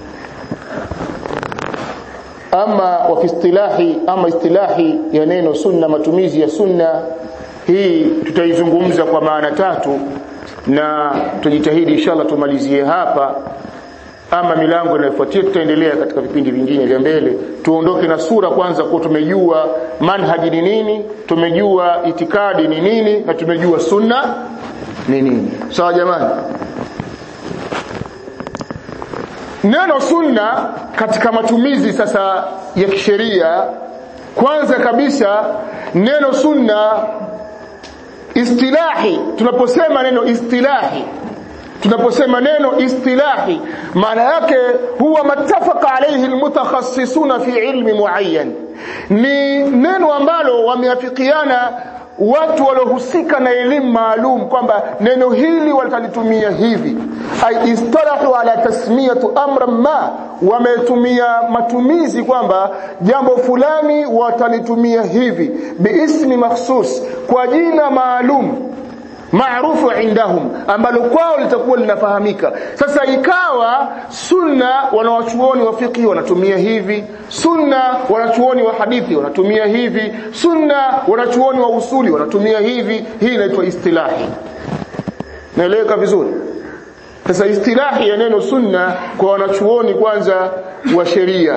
ama wa istilahi ama istilahi ya neno sunna matumizi ya sunna hii tutaizungumza kwa maana tatu na tujitahidi inshallah tumalizie hapa ama milango inayofuatia tutaendelea katika vipindi vingine vya mbele tuondoke na sura kwanza kwa tumejua manhaji ni nini tumejua itikadi ni nini na tumejua sunna ni nini sawa jamani neno sunna katika matumizi sasa ya kisheria kwanza kabisa neno sunna istilahi tunaposema neno istilahi tunaposema neno istilahi maana yake huwa matafaka alayhi almutakhassisuna fi ilmi muayyan ni neno ambalo wameafikiana watu waliohusika na elimu maalum kwamba neno hili watalitumia hivi ay istalahu ala tasmiyatu amran ma wametumia matumizi kwamba jambo fulani watalitumia hivi biismi makhsus kwa jina maalum maarufu indahum ambalo kwao litakuwa linafahamika sasa ikawa sunna wanawachuoni wa fiqh wanatumia hivi sunna wanachuoni wa hadithi wanatumia hivi sunna wanachuoni wa usuli wanatumia hivi hii inaitwa istilahi naeleweka vizuri sasa istilahi ya neno sunna kwa wanachuoni kwanza wa sheria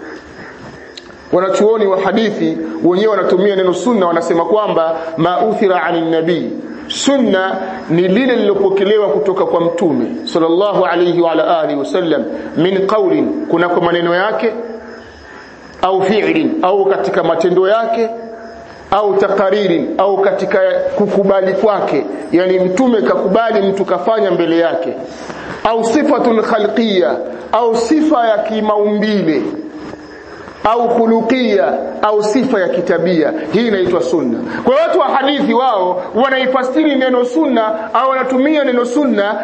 wanachuoni wa hadithi wenyewe wanatumia neno sunna wanasema kwamba mauthira anin nabii sunna ni lile lilopokelewa kutoka kwa mtume sallallahu alayhi wa ala alihi wasallam min qawlin kuna kwa maneno yake au fi'lin au katika matendo yake au takaririn au katika kukubali kwake yani mtume kakubali mtu kafanya mbele yake au sifatun khalqiyya au sifa ya kimaumbile au khuluqia au sifa ya kitabia hii inaitwa sunna kwa watu wa hadithi wao wanaifasiri neno sunna au wanatumia neno sunna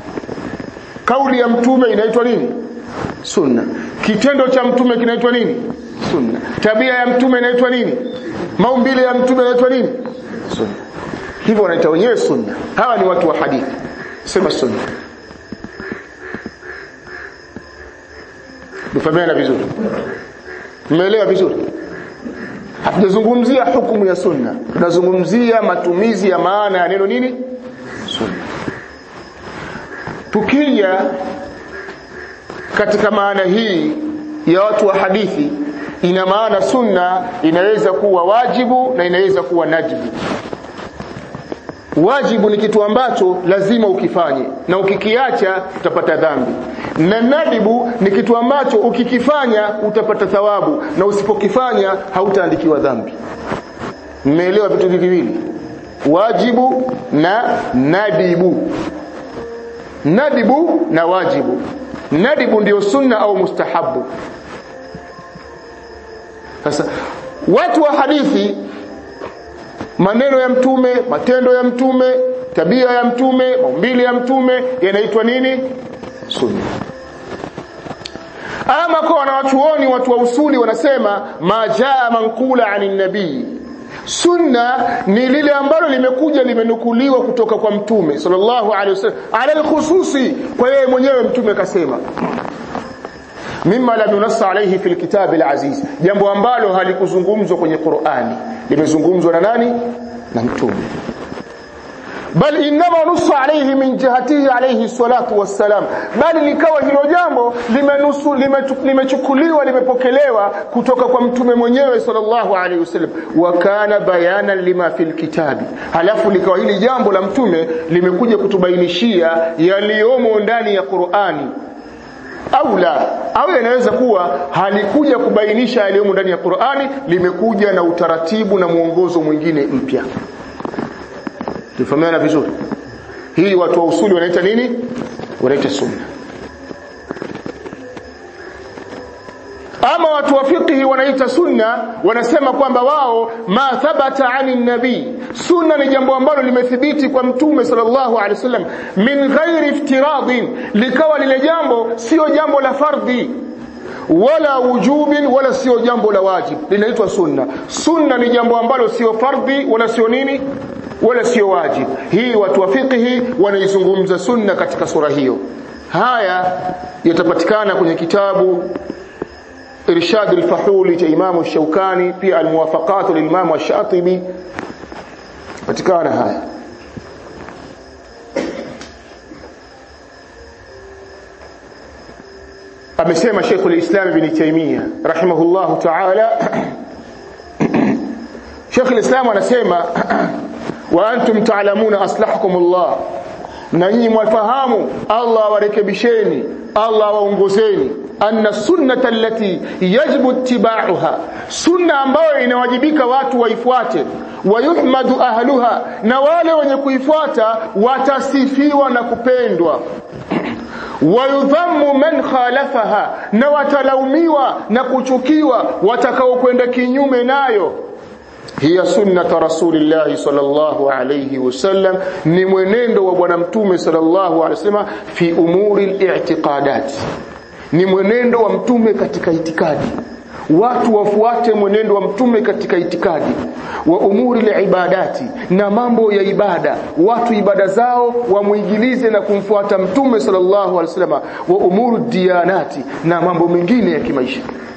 kauli ya mtume inaitwa nini sunna kitendo cha mtume kinaitwa nini sunna tabia ya mtume inaitwa nini maumbile ya mtume inaitwa nini sunna hivyo wanaita wenyewe sunna hawa ni watu wa hadithi sema sunna mfahamiana vizuri Mmeelewa vizuri? Hatujazungumzia hukumu ya sunna. Tunazungumzia matumizi ya maana ya neno nini? Sunna. Tukija katika maana hii ya watu wa hadithi ina maana sunna inaweza kuwa wajibu na inaweza kuwa najibu. Wajibu ni kitu ambacho lazima ukifanye na ukikiacha utapata dhambi. Na nadibu ni kitu ambacho ukikifanya utapata thawabu na usipokifanya hautaandikiwa dhambi. Mmeelewa vitu viwili? Wajibu na nadibu. Nadibu na wajibu. Nadibu ndio sunna au mustahabu. Sasa watu wa hadithi maneno ya mtume matendo ya mtume tabia ya mtume maumbile ya mtume yanaitwa nini sunna ama kwa wanawachuoni watu wa usuli wanasema majaa manqula anin nabii sunna ni lile ambalo limekuja limenukuliwa kutoka kwa mtume sallallahu alaihi wasallam ala alkhususi kwa yeye mwenyewe mtume kasema mimma lam yunassa alayhi fil kitab alaziz jambo ambalo halikuzungumzwa kwenye Qur'ani limezungumzwa na nani na mtume bal inma nusu alayhi min jihatihi alayhi salatu wassalam bali likawa hilo jambo limenusu limechukuliwa limepokelewa kutoka kwa mtume mwenyewe sallallahu alayhi wasallam wa kana bayanan lima fil kitabi halafu likawa hili jambo la mtume limekuja kutubainishia yaliyomo ndani ya Qur'ani au la au inaweza kuwa halikuja kubainisha yaliyomo ndani ya Qur'ani limekuja na utaratibu na mwongozo mwingine mpya tufahamiana vizuri hii watu wa usuli wanaita nini wanaita sunna ama watu wa fiqhi wanaita sunna wanasema kwamba wao ma thabata ani nabii sunna ni jambo ambalo limethibiti kwa mtume sallallahu alaihi wasallam min ghairi iftiradin likawa lile jambo sio jambo la fardhi wala wujubin wala sio jambo la wajib linaitwa sunna sunna ni jambo ambalo sio fardhi wala sio nini wala sio wajib hii watu wa fiqhi wanaizungumza sunna katika sura hiyo haya yatapatikana kwenye kitabu irshad al-fahuli cha Imam Shaukani pia al-muwafaqat lil-Imam Ash-Shatibi patikana haya amesema Sheikh al-Islam Ibn Taymiyyah rahimahullah ta'ala Sheikh al-Islam anasema wa antum ta'lamuna aslahakum Allah na nyinyi mwafahamu Allah warekebisheni Allah waongozeni anna sunnata allati yajibu ittiba'uha sunna ambayo inawajibika watu waifuate wayuhmadu ahluha na wale wenye kuifuata watasifiwa na kupendwa wayudhammu man khalafaha na watalaumiwa na kuchukiwa watakaokwenda kinyume nayo hiya sunnata rasulillahi sallallahu alayhi wasallam ni mwenendo wa bwana mtume sallallahu alayhi wasallam fi umuri al-i'tiqadat ni mwenendo wa mtume katika itikadi watu wafuate mwenendo wa mtume katika itikadi wa umuri ibadati na mambo ya ibada watu ibada zao wamuigilize na kumfuata mtume sallallahu alaihi wasallam wa umuru diyanati na mambo mengine ya kimaisha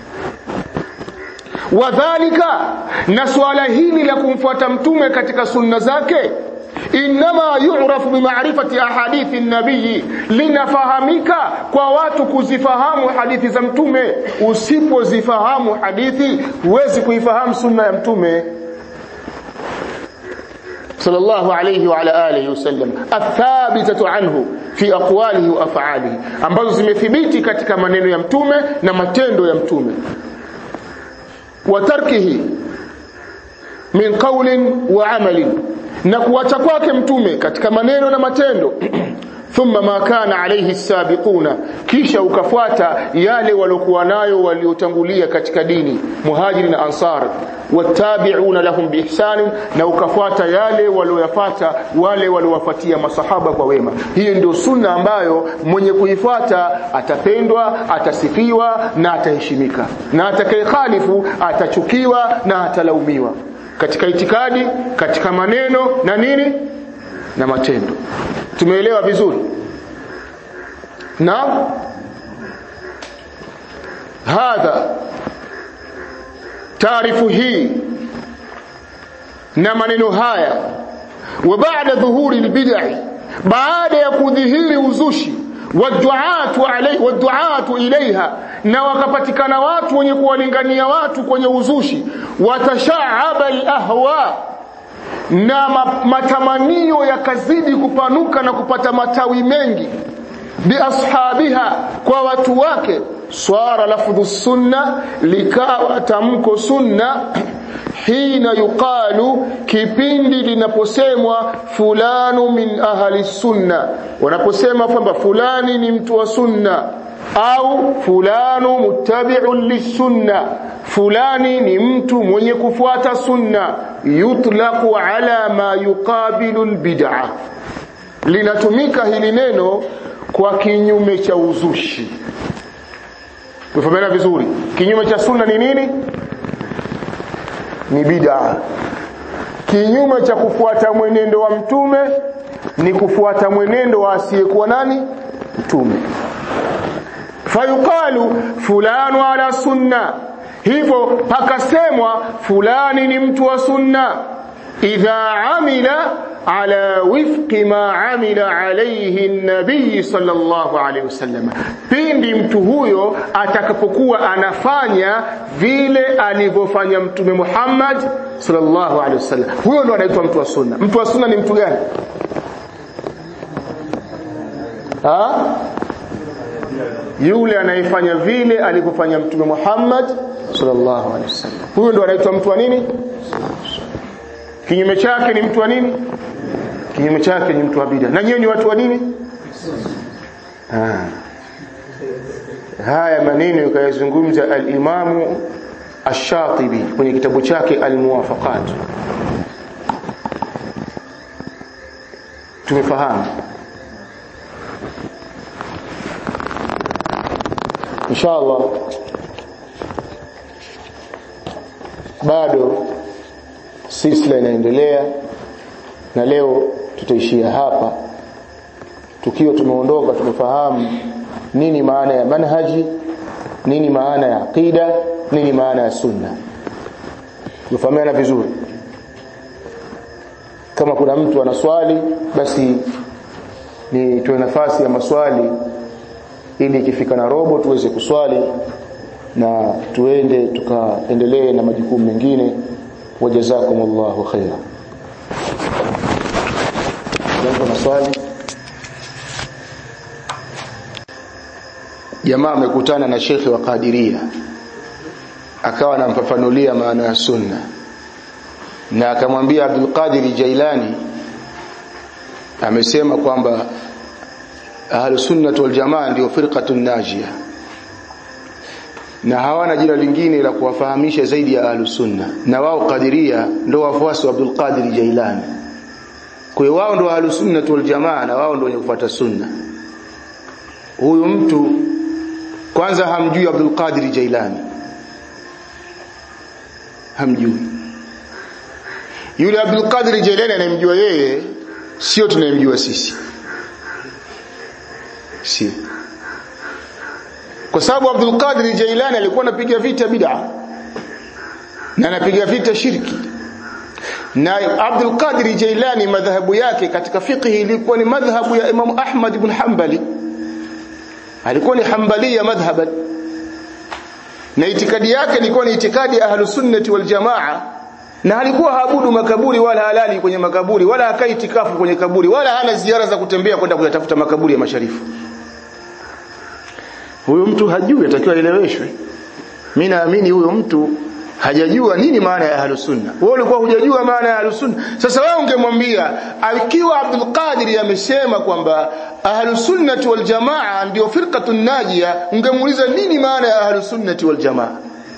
wadhalika na swala hili la kumfuata mtume katika sunna zake inma yu'rafu bima'rifati ahadithi nabii linafahamika kwa watu kuzifahamu hadithi za mtume usipozifahamu hadithi huwezi kuifahamu sunna ya mtume sallallahu alayhi wa ala alihi wasallam athabitatu anhu fi aqwalihi wa af'alihi ambazo zimethibiti katika maneno ya mtume na matendo ya mtume wa tarkihi min qawlin wa amalin na kuacha kwake mtume katika maneno na matendo thumma ma kana alayhi sabiquna kisha ukafuata yale waliokuwa nayo waliotangulia katika dini muhajiri na ansar watabi'una lahum biihsan na ukafuata yale walioyafuata wale waliowafuatia masahaba kwa wema hiyo ndio sunna ambayo mwenye kuifuata atapendwa atasifiwa na ataheshimika na atakayekhalifu atachukiwa na atalaumiwa katika itikadi katika maneno na nini na matendo tumeelewa vizuri na hadha taarifu hii na maneno haya wa baada dhuhuri albid'i baada ya kudhihiri uzushi waduatu alayhi waduatu ilaiha na wakapatikana watu wenye kuwalingania watu kwenye uzushi watashaaba alahwa na matamanio yakazidi kupanuka na kupata matawi mengi biashabiha kwa watu wake swara lafdhu sunna likawa tamko sunna hina yuqalu kipindi linaposemwa fulanu min ahli sunna wanaposema kwamba fulani ni mtu wa sunna au fulanu muttabi'un lisunna fulani ni mtu mwenye kufuata sunna yutlaqu ala ma yuqabilu albid'a linatumika hili neno kwa kinyume cha uzushi Tufahamana vizuri kinyume cha sunna ni nini ni bid'a kinyume cha kufuata mwenendo wa mtume ni kufuata mwenendo wa asiyekuwa nani mtume fayuqalu fulanu ala sunna hivyo pakasemwa fulani ni mtu wa sunna idha amila ala wifqi ma amila alayhi nabii sallallahu alayhi wasallam pindi mtu huyo atakapokuwa anafanya vile alivyofanya mtume Muhammad sallallahu alayhi wasallam huyo ndo anaitwa mtu wa sunna mtu wa sunna ni mtu gani ha yule anayefanya vile alivyofanya mtume Muhammad sallallahu alaihi wasallam huyo ndo anaitwa mtu wa nini kinyume chake ni mtu wa nini kinyume chake ni mtu wa bid'a na nyewe ni watu wa nini ah haya maneno yakayazungumza al-Imamu Ash-Shatibi kwenye kitabu chake Al-Muwafaqat tumefahamu inshallah bado silsila inaendelea na leo tutaishia hapa tukiwa tumeondoka tumefahamu nini maana ya manhaji nini maana ya aqida nini maana ya sunna tufahamiana vizuri kama kuna mtu ana swali basi ni tuwe nafasi ya maswali ili ikifika na robo tuweze kuswali na tuende tukaendelee na majukumu mengine wajazakumullahu khaira jambo maswali jamaa amekutana na shekhi wa Kadiria akawa anamfafanulia maana ya sunna na akamwambia Abdul Qadir Jailani amesema kwamba ahlus sunnah wal jamaa ndio firqatun najia na hawana jina lingine la kuwafahamisha zaidi ya ahlus sunna na wao Qadiria ndio wafuasi wa Abdul Qadir Jailani kwa hiyo wao ndio ahlus sunnah wal jamaa na wao ndio wenye kufuata sunna huyu mtu kwanza hamjui Abdul Qadir Jailani hamjui yule Abdul Qadir Jailani anayemjua yeye sio tunayemjua sisi si kwa sababu Abdul Qadir Jailani alikuwa anapiga vita bid'a na anapiga vita shirki na Abdul Qadir Jailani madhahabu yake katika fiqhi ilikuwa ni madhhabu ya Imam Ahmad ibn Hanbali alikuwa ni Hanbalia madhhaban na itikadi yake ilikuwa ni itikadi ya ahlus sunnati wal jamaa na alikuwa haabudu makaburi wala halali kwenye makaburi wala hakai itikafu kwenye kaburi wala hana ziara za kutembea kwenda kuyatafuta makaburi ya masharifu huyo mtu hajui atakiwa eleweshwe mimi naamini huyo mtu hajajua nini maana ya ahlus sunna wewe ulikuwa hujajua maana ya ahlus sunna sasa wewe ungemwambia akiwa Abdul Qadir amesema kwamba ahlus sunnati wal jamaa ndio firqatun najia ungemuuliza nini maana ya ahlus sunnati wal jamaa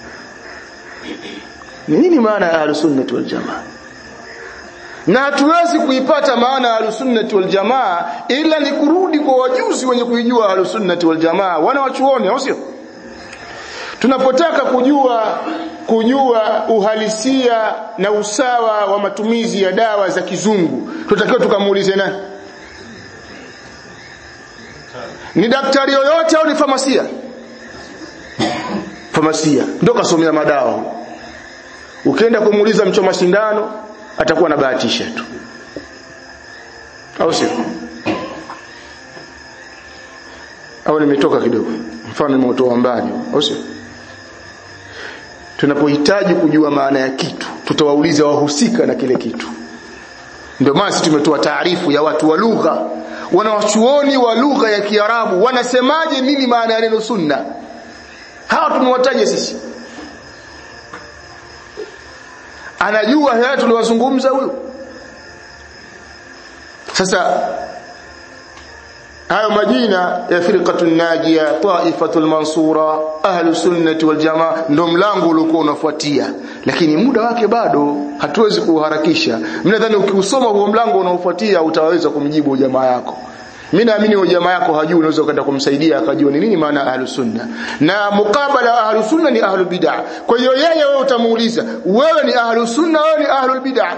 ni nini maana ya ahlus sunnati wal jamaa na hatuwezi kuipata maana ya ahlus-sunnati wal jamaa ila ni kurudi kwa wajuzi wenye kuijua ahlus-sunnati wal jamaa wana wachuoni au sio tunapotaka kujua kujua uhalisia na usawa wa matumizi ya dawa za kizungu tutakiwa tukamuulize nani ni daktari yoyote au ni famasia famasia ndio kasomea madawa ukienda kumuuliza mchoma sindano atakuwa anabahatisha tu au sio au nimetoka kidogo mfano nimeutoa mbali au sio tunapohitaji kujua maana ya kitu tutawauliza wahusika na kile kitu ndio maana tumetoa taarifu ya watu wa lugha wanawachuoni wa lugha ya Kiarabu wanasemaje nini maana ya neno sunna hawa tumewataja sisi anajua haya tuliwazungumza huyo sasa hayo majina ya firqatun najia taifatul mansura ahlu sunnati wal jamaa ndo mlango uliokuwa unafuatia lakini muda wake bado hatuwezi kuharakisha mimi nadhani ukiusoma huo mlango unaofuatia utaweza kumjibu jamaa yako mimi naamini huyo jamaa yako hajui unaweza kwenda kumsaidia akajua ni nini maana ahlu sunna na mukabala ahlu sunna ni ahlu bid'ah kwa hiyo yeye wewe utamuuliza wewe ni ahlu sunna wewe ni ahlu bid'ah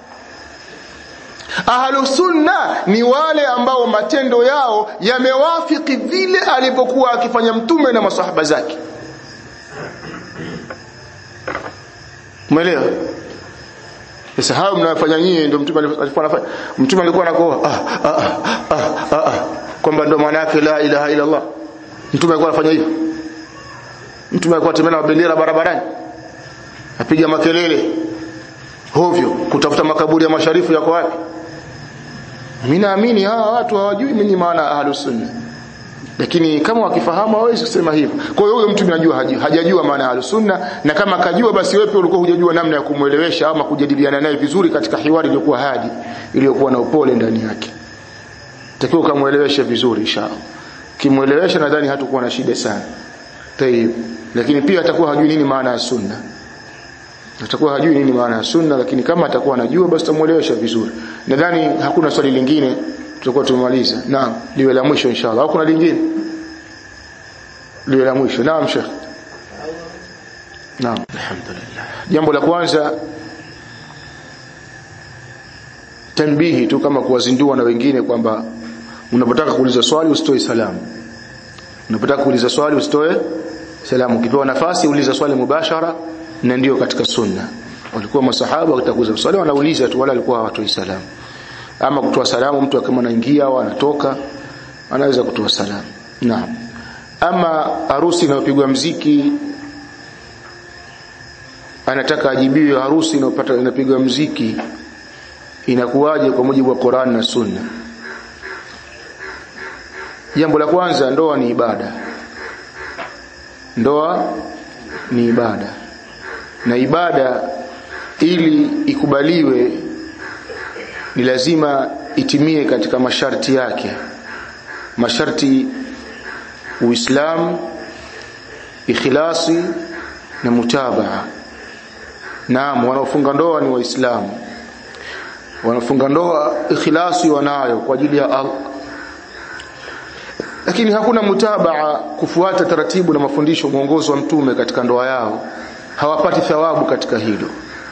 ahlu sunna ni wale ambao matendo yao yamewafiki vile alipokuwa akifanya mtume na masahaba zake umeelewa sasa hayo mnayofanya nyinyi ndio mtume alikuwa anafanya mtume alikuwa anakoa ah ah ah ah, ah. kwamba ndio maana yake la ilaha illa Allah mtume alikuwa anafanya hivyo mtume alikuwa tembea na bendera barabarani apiga makelele hovyo kutafuta makaburi ya masharifu yako wapi mimi naamini hawa watu hawajui mimi maana ahlus sunna lakini kama wakifahamu hawezi kusema hivyo kwa hiyo huyo mtu anajua hajajua maana ya sunna na kama akajua basi wewe ulikuwa hujajua namna ya kumuelewesha ama kujadiliana naye vizuri katika hiwari iliyokuwa hadi iliyokuwa na upole ndani yake takiwa kumuelewesha vizuri inshallah kimuelewesha nadhani hatakuwa na shida sana tayib lakini pia atakuwa hajui nini maana ya sunna atakuwa hajui nini maana ya sunna lakini kama atakuwa anajua basi tumuelewesha vizuri nadhani hakuna swali lingine tutakuwa tumemaliza naam liwe la mwisho inshallah au kuna lingine liwe la mwisho naam sheikh naam alhamdulillah jambo la kwanza tanbihi tu kama kuwazindua na wengine kwamba unapotaka kuuliza swali usitoe salamu unapotaka kuuliza swali usitoe salamu ukipewa nafasi uliza swali mubashara na ndio katika sunna walikuwa masahaba wakitakuza swali wanauliza tu wala walikuwa hawatoi salamu ama kutoa salamu mtu kama anaingia au anatoka anaweza kutoa salamu naam ama harusi inayopigwa mziki anataka ajibiwe harusi inayopata inapigwa mziki inakuwaje kwa mujibu wa Qur'an na Sunna jambo la kwanza ndoa ni ibada ndoa ni ibada na ibada ili ikubaliwe ni lazima itimie katika masharti yake masharti uislamu ikhlasi na mutabaa naam wanaofunga ndoa ni waislamu wanafunga ndoa ikhlasi wanayo kwa ajili ya Allah lakini hakuna mutabaa kufuata taratibu na mafundisho mwongozo wa mtume katika ndoa yao hawapati thawabu katika hilo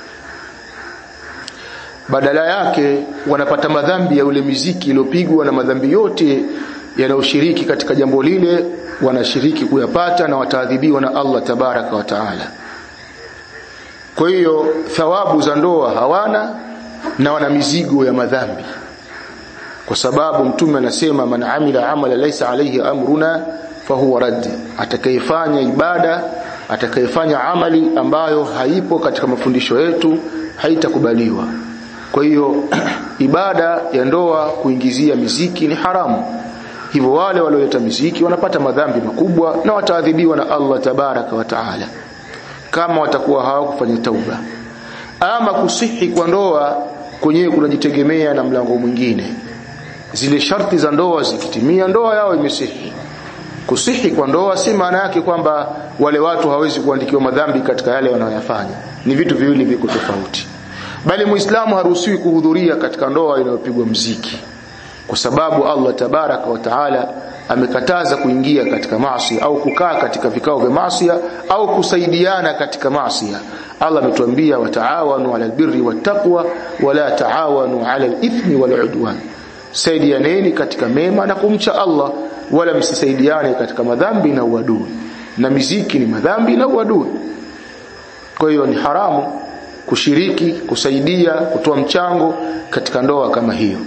badala yake wanapata madhambi ya ule miziki iliyopigwa na madhambi yote yanayoshiriki katika jambo lile wanashiriki kuyapata na wataadhibiwa na Allah tabaraka wa taala kwa hiyo thawabu za ndoa hawana na wana mizigo ya madhambi kwa sababu mtume anasema man amila amala laysa alayhi amruna fahuwa radd atakayefanya ibada atakayefanya amali ambayo haipo katika mafundisho yetu haitakubaliwa kwa hiyo ibada ya ndoa kuingizia miziki ni haramu hivyo wale walioleta miziki wanapata madhambi makubwa na wataadhibiwa na Allah tabaraka wa taala kama watakuwa hawakufanya tauba ama kusihi kwa ndoa kwenyewe kunajitegemea na mlango mwingine zile sharti za ndoa zikitimia ndoa yao imesihi kusihi kwa ndoa si maana yake kwamba wale watu hawezi kuandikiwa madhambi katika yale wanayoyafanya ni vitu viwili viko tofauti bali muislamu haruhusiwi kuhudhuria katika ndoa inayopigwa mziki kwa sababu Allah tabaraka wa taala amekataza kuingia katika maasi au kukaa katika vikao vya maasi au kusaidiana katika maasi Allah ametuambia wataawanu ala albirri wattaqwa wala taawanu ala alithmi waludwan saidianeni katika mema na kumcha Allah wala msisaidiane katika madhambi na uadui na miziki ni madhambi na uadui kwa hiyo ni haramu kushiriki kusaidia kutoa mchango katika ndoa kama hiyo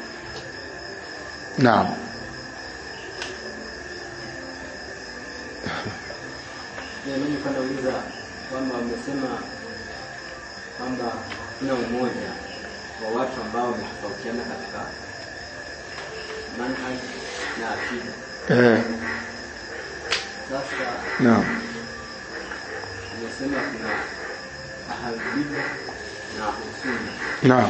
naam mimi kwenda uliza kwamba wamesema kwamba kuna umoja wa watu ambao wametofautiana katika manhaj na akida. eh Sasa naam umesema kuna ahlulbida na ahlusunna. naam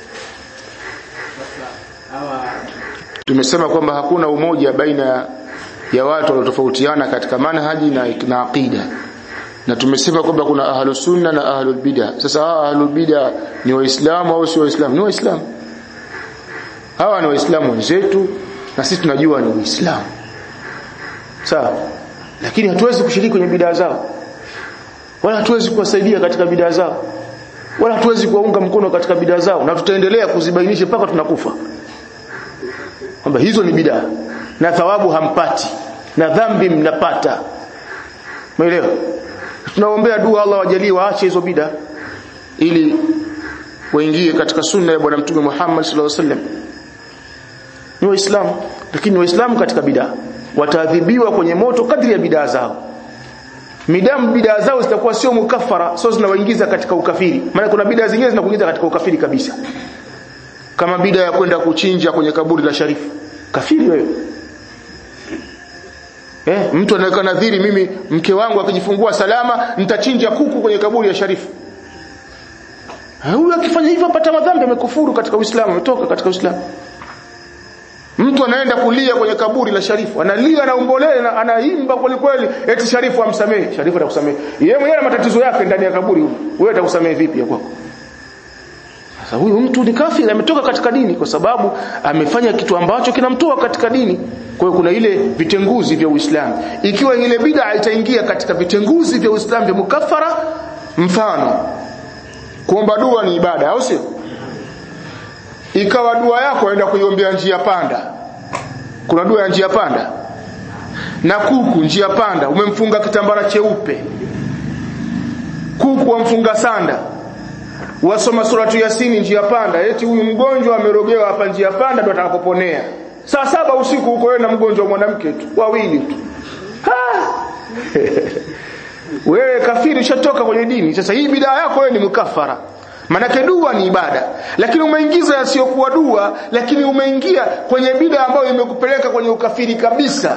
Sasa hawa tumesema kwamba hakuna umoja baina ya watu waliotofautiana katika manhaji na, na aqida na tumesema kwamba kuna ahlu sunna na ahlul bid'a sasa hawa ahlul bid'a ni waislamu au sio waislamu ni waislamu hawa ni waislamu wenzetu na sisi tunajua ni waislamu sawa lakini hatuwezi kushiriki kwenye bid'a zao wala hatuwezi kuwasaidia katika bid'a zao wala hatuwezi kuwaunga mkono katika bid'a zao na tutaendelea kuzibainisha mpaka tunakufa kwamba hizo ni bidaa na thawabu hampati na dhambi mnapata umeelewa tunaombea dua Allah wajalie waache hizo bida ili waingie katika sunna ya bwana mtume Muhammad sallallahu alaihi wasallam ni waislamu lakini waislamu katika bidaa wataadhibiwa kwenye moto kadri ya bidaa zao midamu bidaa zao zitakuwa sio mukafara sio zinawaingiza katika ukafiri maana kuna bidaa zingine zinakuingiza katika ukafiri kabisa kama bidaa ya kwenda kuchinja kwenye kaburi la sharifu kafiri wewe eh mtu anaweka nadhiri mimi mke wangu akijifungua salama nitachinja kuku kwenye kaburi ya sharifu huyu akifanya hivyo apata madhambi amekufuru katika Uislamu ametoka katika Uislamu Mtu anaenda kulia kwenye kaburi la Sharifu, analia anaombolea na anaimba kweli kweli eti Sharifu amsamehe. Sharifu atakusamehe. Yeye mwenyewe ana matatizo yake ndani ya kaburi huko. Wewe atakusamehe vipi ya kwako? Sasa huyu mtu ni kafiri ametoka katika dini kwa sababu amefanya kitu ambacho kinamtoa katika dini. Kwa hiyo kuna ile vitenguzi vya Uislamu. Ikiwa ile bid'a itaingia katika vitenguzi vya Uislamu vya mukafara, mfano kuomba dua ni ibada, au sio? ikawa dua yako aenda kuiombea njia panda kuna dua ya njia panda na kuku njia panda umemfunga kitambara cheupe kuku wamfunga sanda wasoma suratu yasini njia panda eti huyu mgonjwa amerogewa hapa njia panda ndo atakapoponea saa saba usiku huko wewe na mgonjwa mwanamke tu wawili tu wewe kafiri ushatoka kwenye dini sasa hii bidaa yako wewe ni mkafara Manake dua ni ibada, lakini umeingiza yasiyokuwa dua, lakini umeingia kwenye bida ambayo imekupeleka kwenye ukafiri kabisa.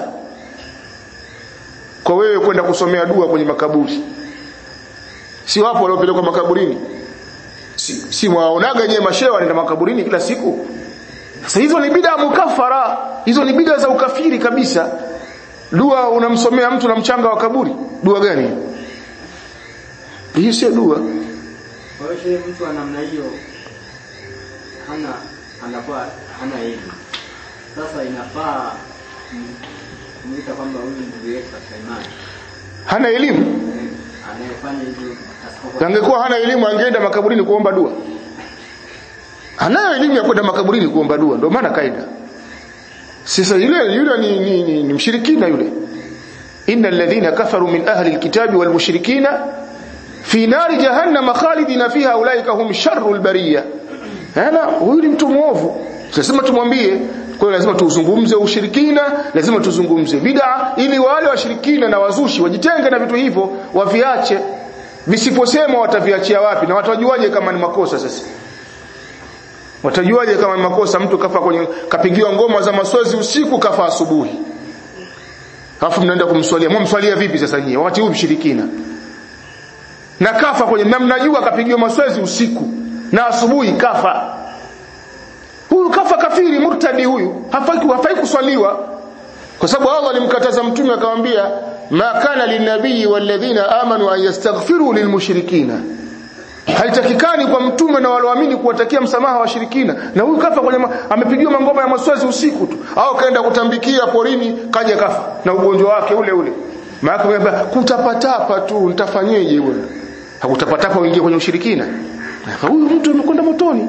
Kwa wewe kwenda kusomea dua kwenye makaburi. Si wapo waliopelekwa makaburini? Si, si mwaonaga nyewe mashehe wanaenda makaburini kila siku? Sasa hizo ni bida mukafara, hizo ni bida za ukafiri kabisa. Dua unamsomea mtu na mchanga wa kaburi, dua gani? Hii sio dua. Kwa hiyo shehe, mtu wa namna hiyo hana anakuwa hana elimu. Sasa inafaa kumwita kwamba huyu ndugu yetu katika imani Hana elimu? Eh, anayefanya hivyo asipokuwa Angekuwa hana elimu angeenda makaburini kuomba dua. Anayo elimu ya kwenda makaburini kuomba dua, ndio maana kaida. Sasa yule yule ni, ni, ni, ni mshirikina yule. Innal ladhina kafaru min ahli alkitabi wal mushrikina fi nari jahannam khalidina fiha ulaika hum sharrul bariya. Hana huyu ni mtu mwovu. Lazima tumwambie kwa hiyo lazima tuzungumze ushirikina, lazima tuzungumze bid'a ili wale washirikina na wazushi wajitenge na vitu hivyo, waviache. Visiposema wataviachia wapi na watajuaje kama ni makosa sasa? Watajuaje kama ni makosa mtu kafa kwenye kapigiwa ngoma za maswezi usiku kafa asubuhi. Alafu mnaenda kumswalia. Mwamswalia vipi sasa nyie? Wakati huu mshirikina. Na kafa kwenye na mnajua kapigiwa maswezi usiku na asubuhi kafa. Huyu kafa kafiri murtadi huyu. Hafai hafai kuswaliwa. Kwa sababu Allah alimkataza mtume akamwambia ma kana linabii walladhina amanu an yastaghfiru lilmushrikina haitakikani kwa mtume na walioamini kuwatakia msamaha washirikina na huyu kafa kwenye ma, amepigiwa mangoma ya maswazi usiku tu au kaenda kutambikia porini kaja kafa na ugonjwa wake ule ule maana kutapatapa tu nitafanyeje bwana hakutapatapa uingie kwenye ushirikina huyu mtu amekwenda motoni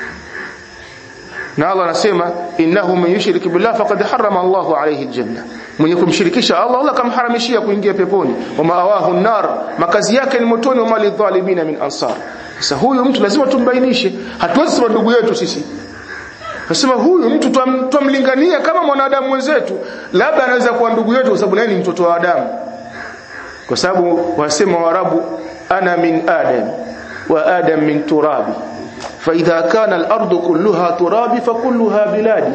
na Allah anasema innahu man yushrik billah faqad harrama Allahu alayhi aljanna mwenye kumshirikisha Allah Allah kamharamishia kuingia peponi wa maawahu nar makazi yake ni motoni wa mali dhalimina min ansar sasa huyu mtu lazima tumbainishe hatuwezi sema ndugu yetu sisi Nasema huyu mtu twamlingania kama mwanadamu mwenzetu labda anaweza kuwa ndugu yetu kwa sababu naye ni mtoto wa Adamu kwa sababu wasema Waarabu ana min adam wa adam min turabi فإذا كان الأرض كلها ترابي فكلها بلادي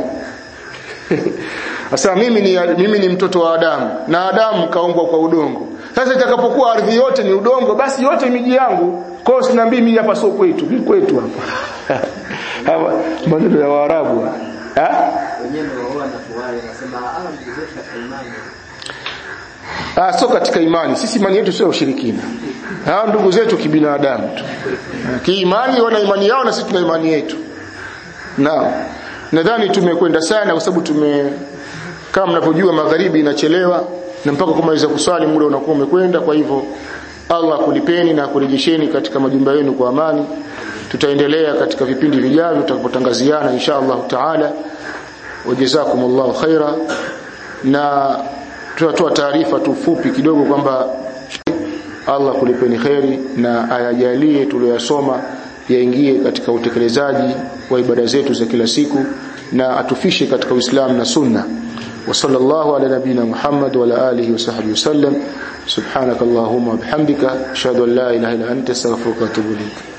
Sasa mimi ni mimi ni mtoto wa Adamu na Adamu kaumbwa kwa udongo. Sasa itakapokuwa ardhi yote ni udongo basi yote miji yangu. Kwa hiyo sinaambii mimi hapa sio kwetu, ni kwetu hapa. Hawa maneno ya Waarabu. Ah? wenyewe ndio wao wanatuwai wanasema ah ndugu zetu katika imani Ah, sio katika imani. Sisi imani yetu sio ushirikina. Hao ndugu zetu kibinadamu tu. Kiimani wana imani yao na sisi tuna imani yetu. Naam. Nadhani tumekwenda sana kwa sababu tume kama mnavyojua magharibi inachelewa na mpaka kumaliza kuswali muda unakuwa umekwenda kwa hivyo Allah kulipeni na kurejesheni katika majumba yenu kwa amani. Tutaendelea katika vipindi vijavyo tutakapotangaziana insha Allah Taala. Wajazakumullahu khaira na tunatoa taarifa tu fupi kidogo kwamba Allah kulipeni kheri na ayajalie tuliyosoma yaingie katika utekelezaji wa ibada zetu za kila siku na atufishe katika Uislamu na Sunna وصلى الله على نبينا محمد وعلى آله وصحبه وسلم سبحانك اللهم وبحمدك أشهد أن لا إله إلا أنت استغفرك وأتوب إليك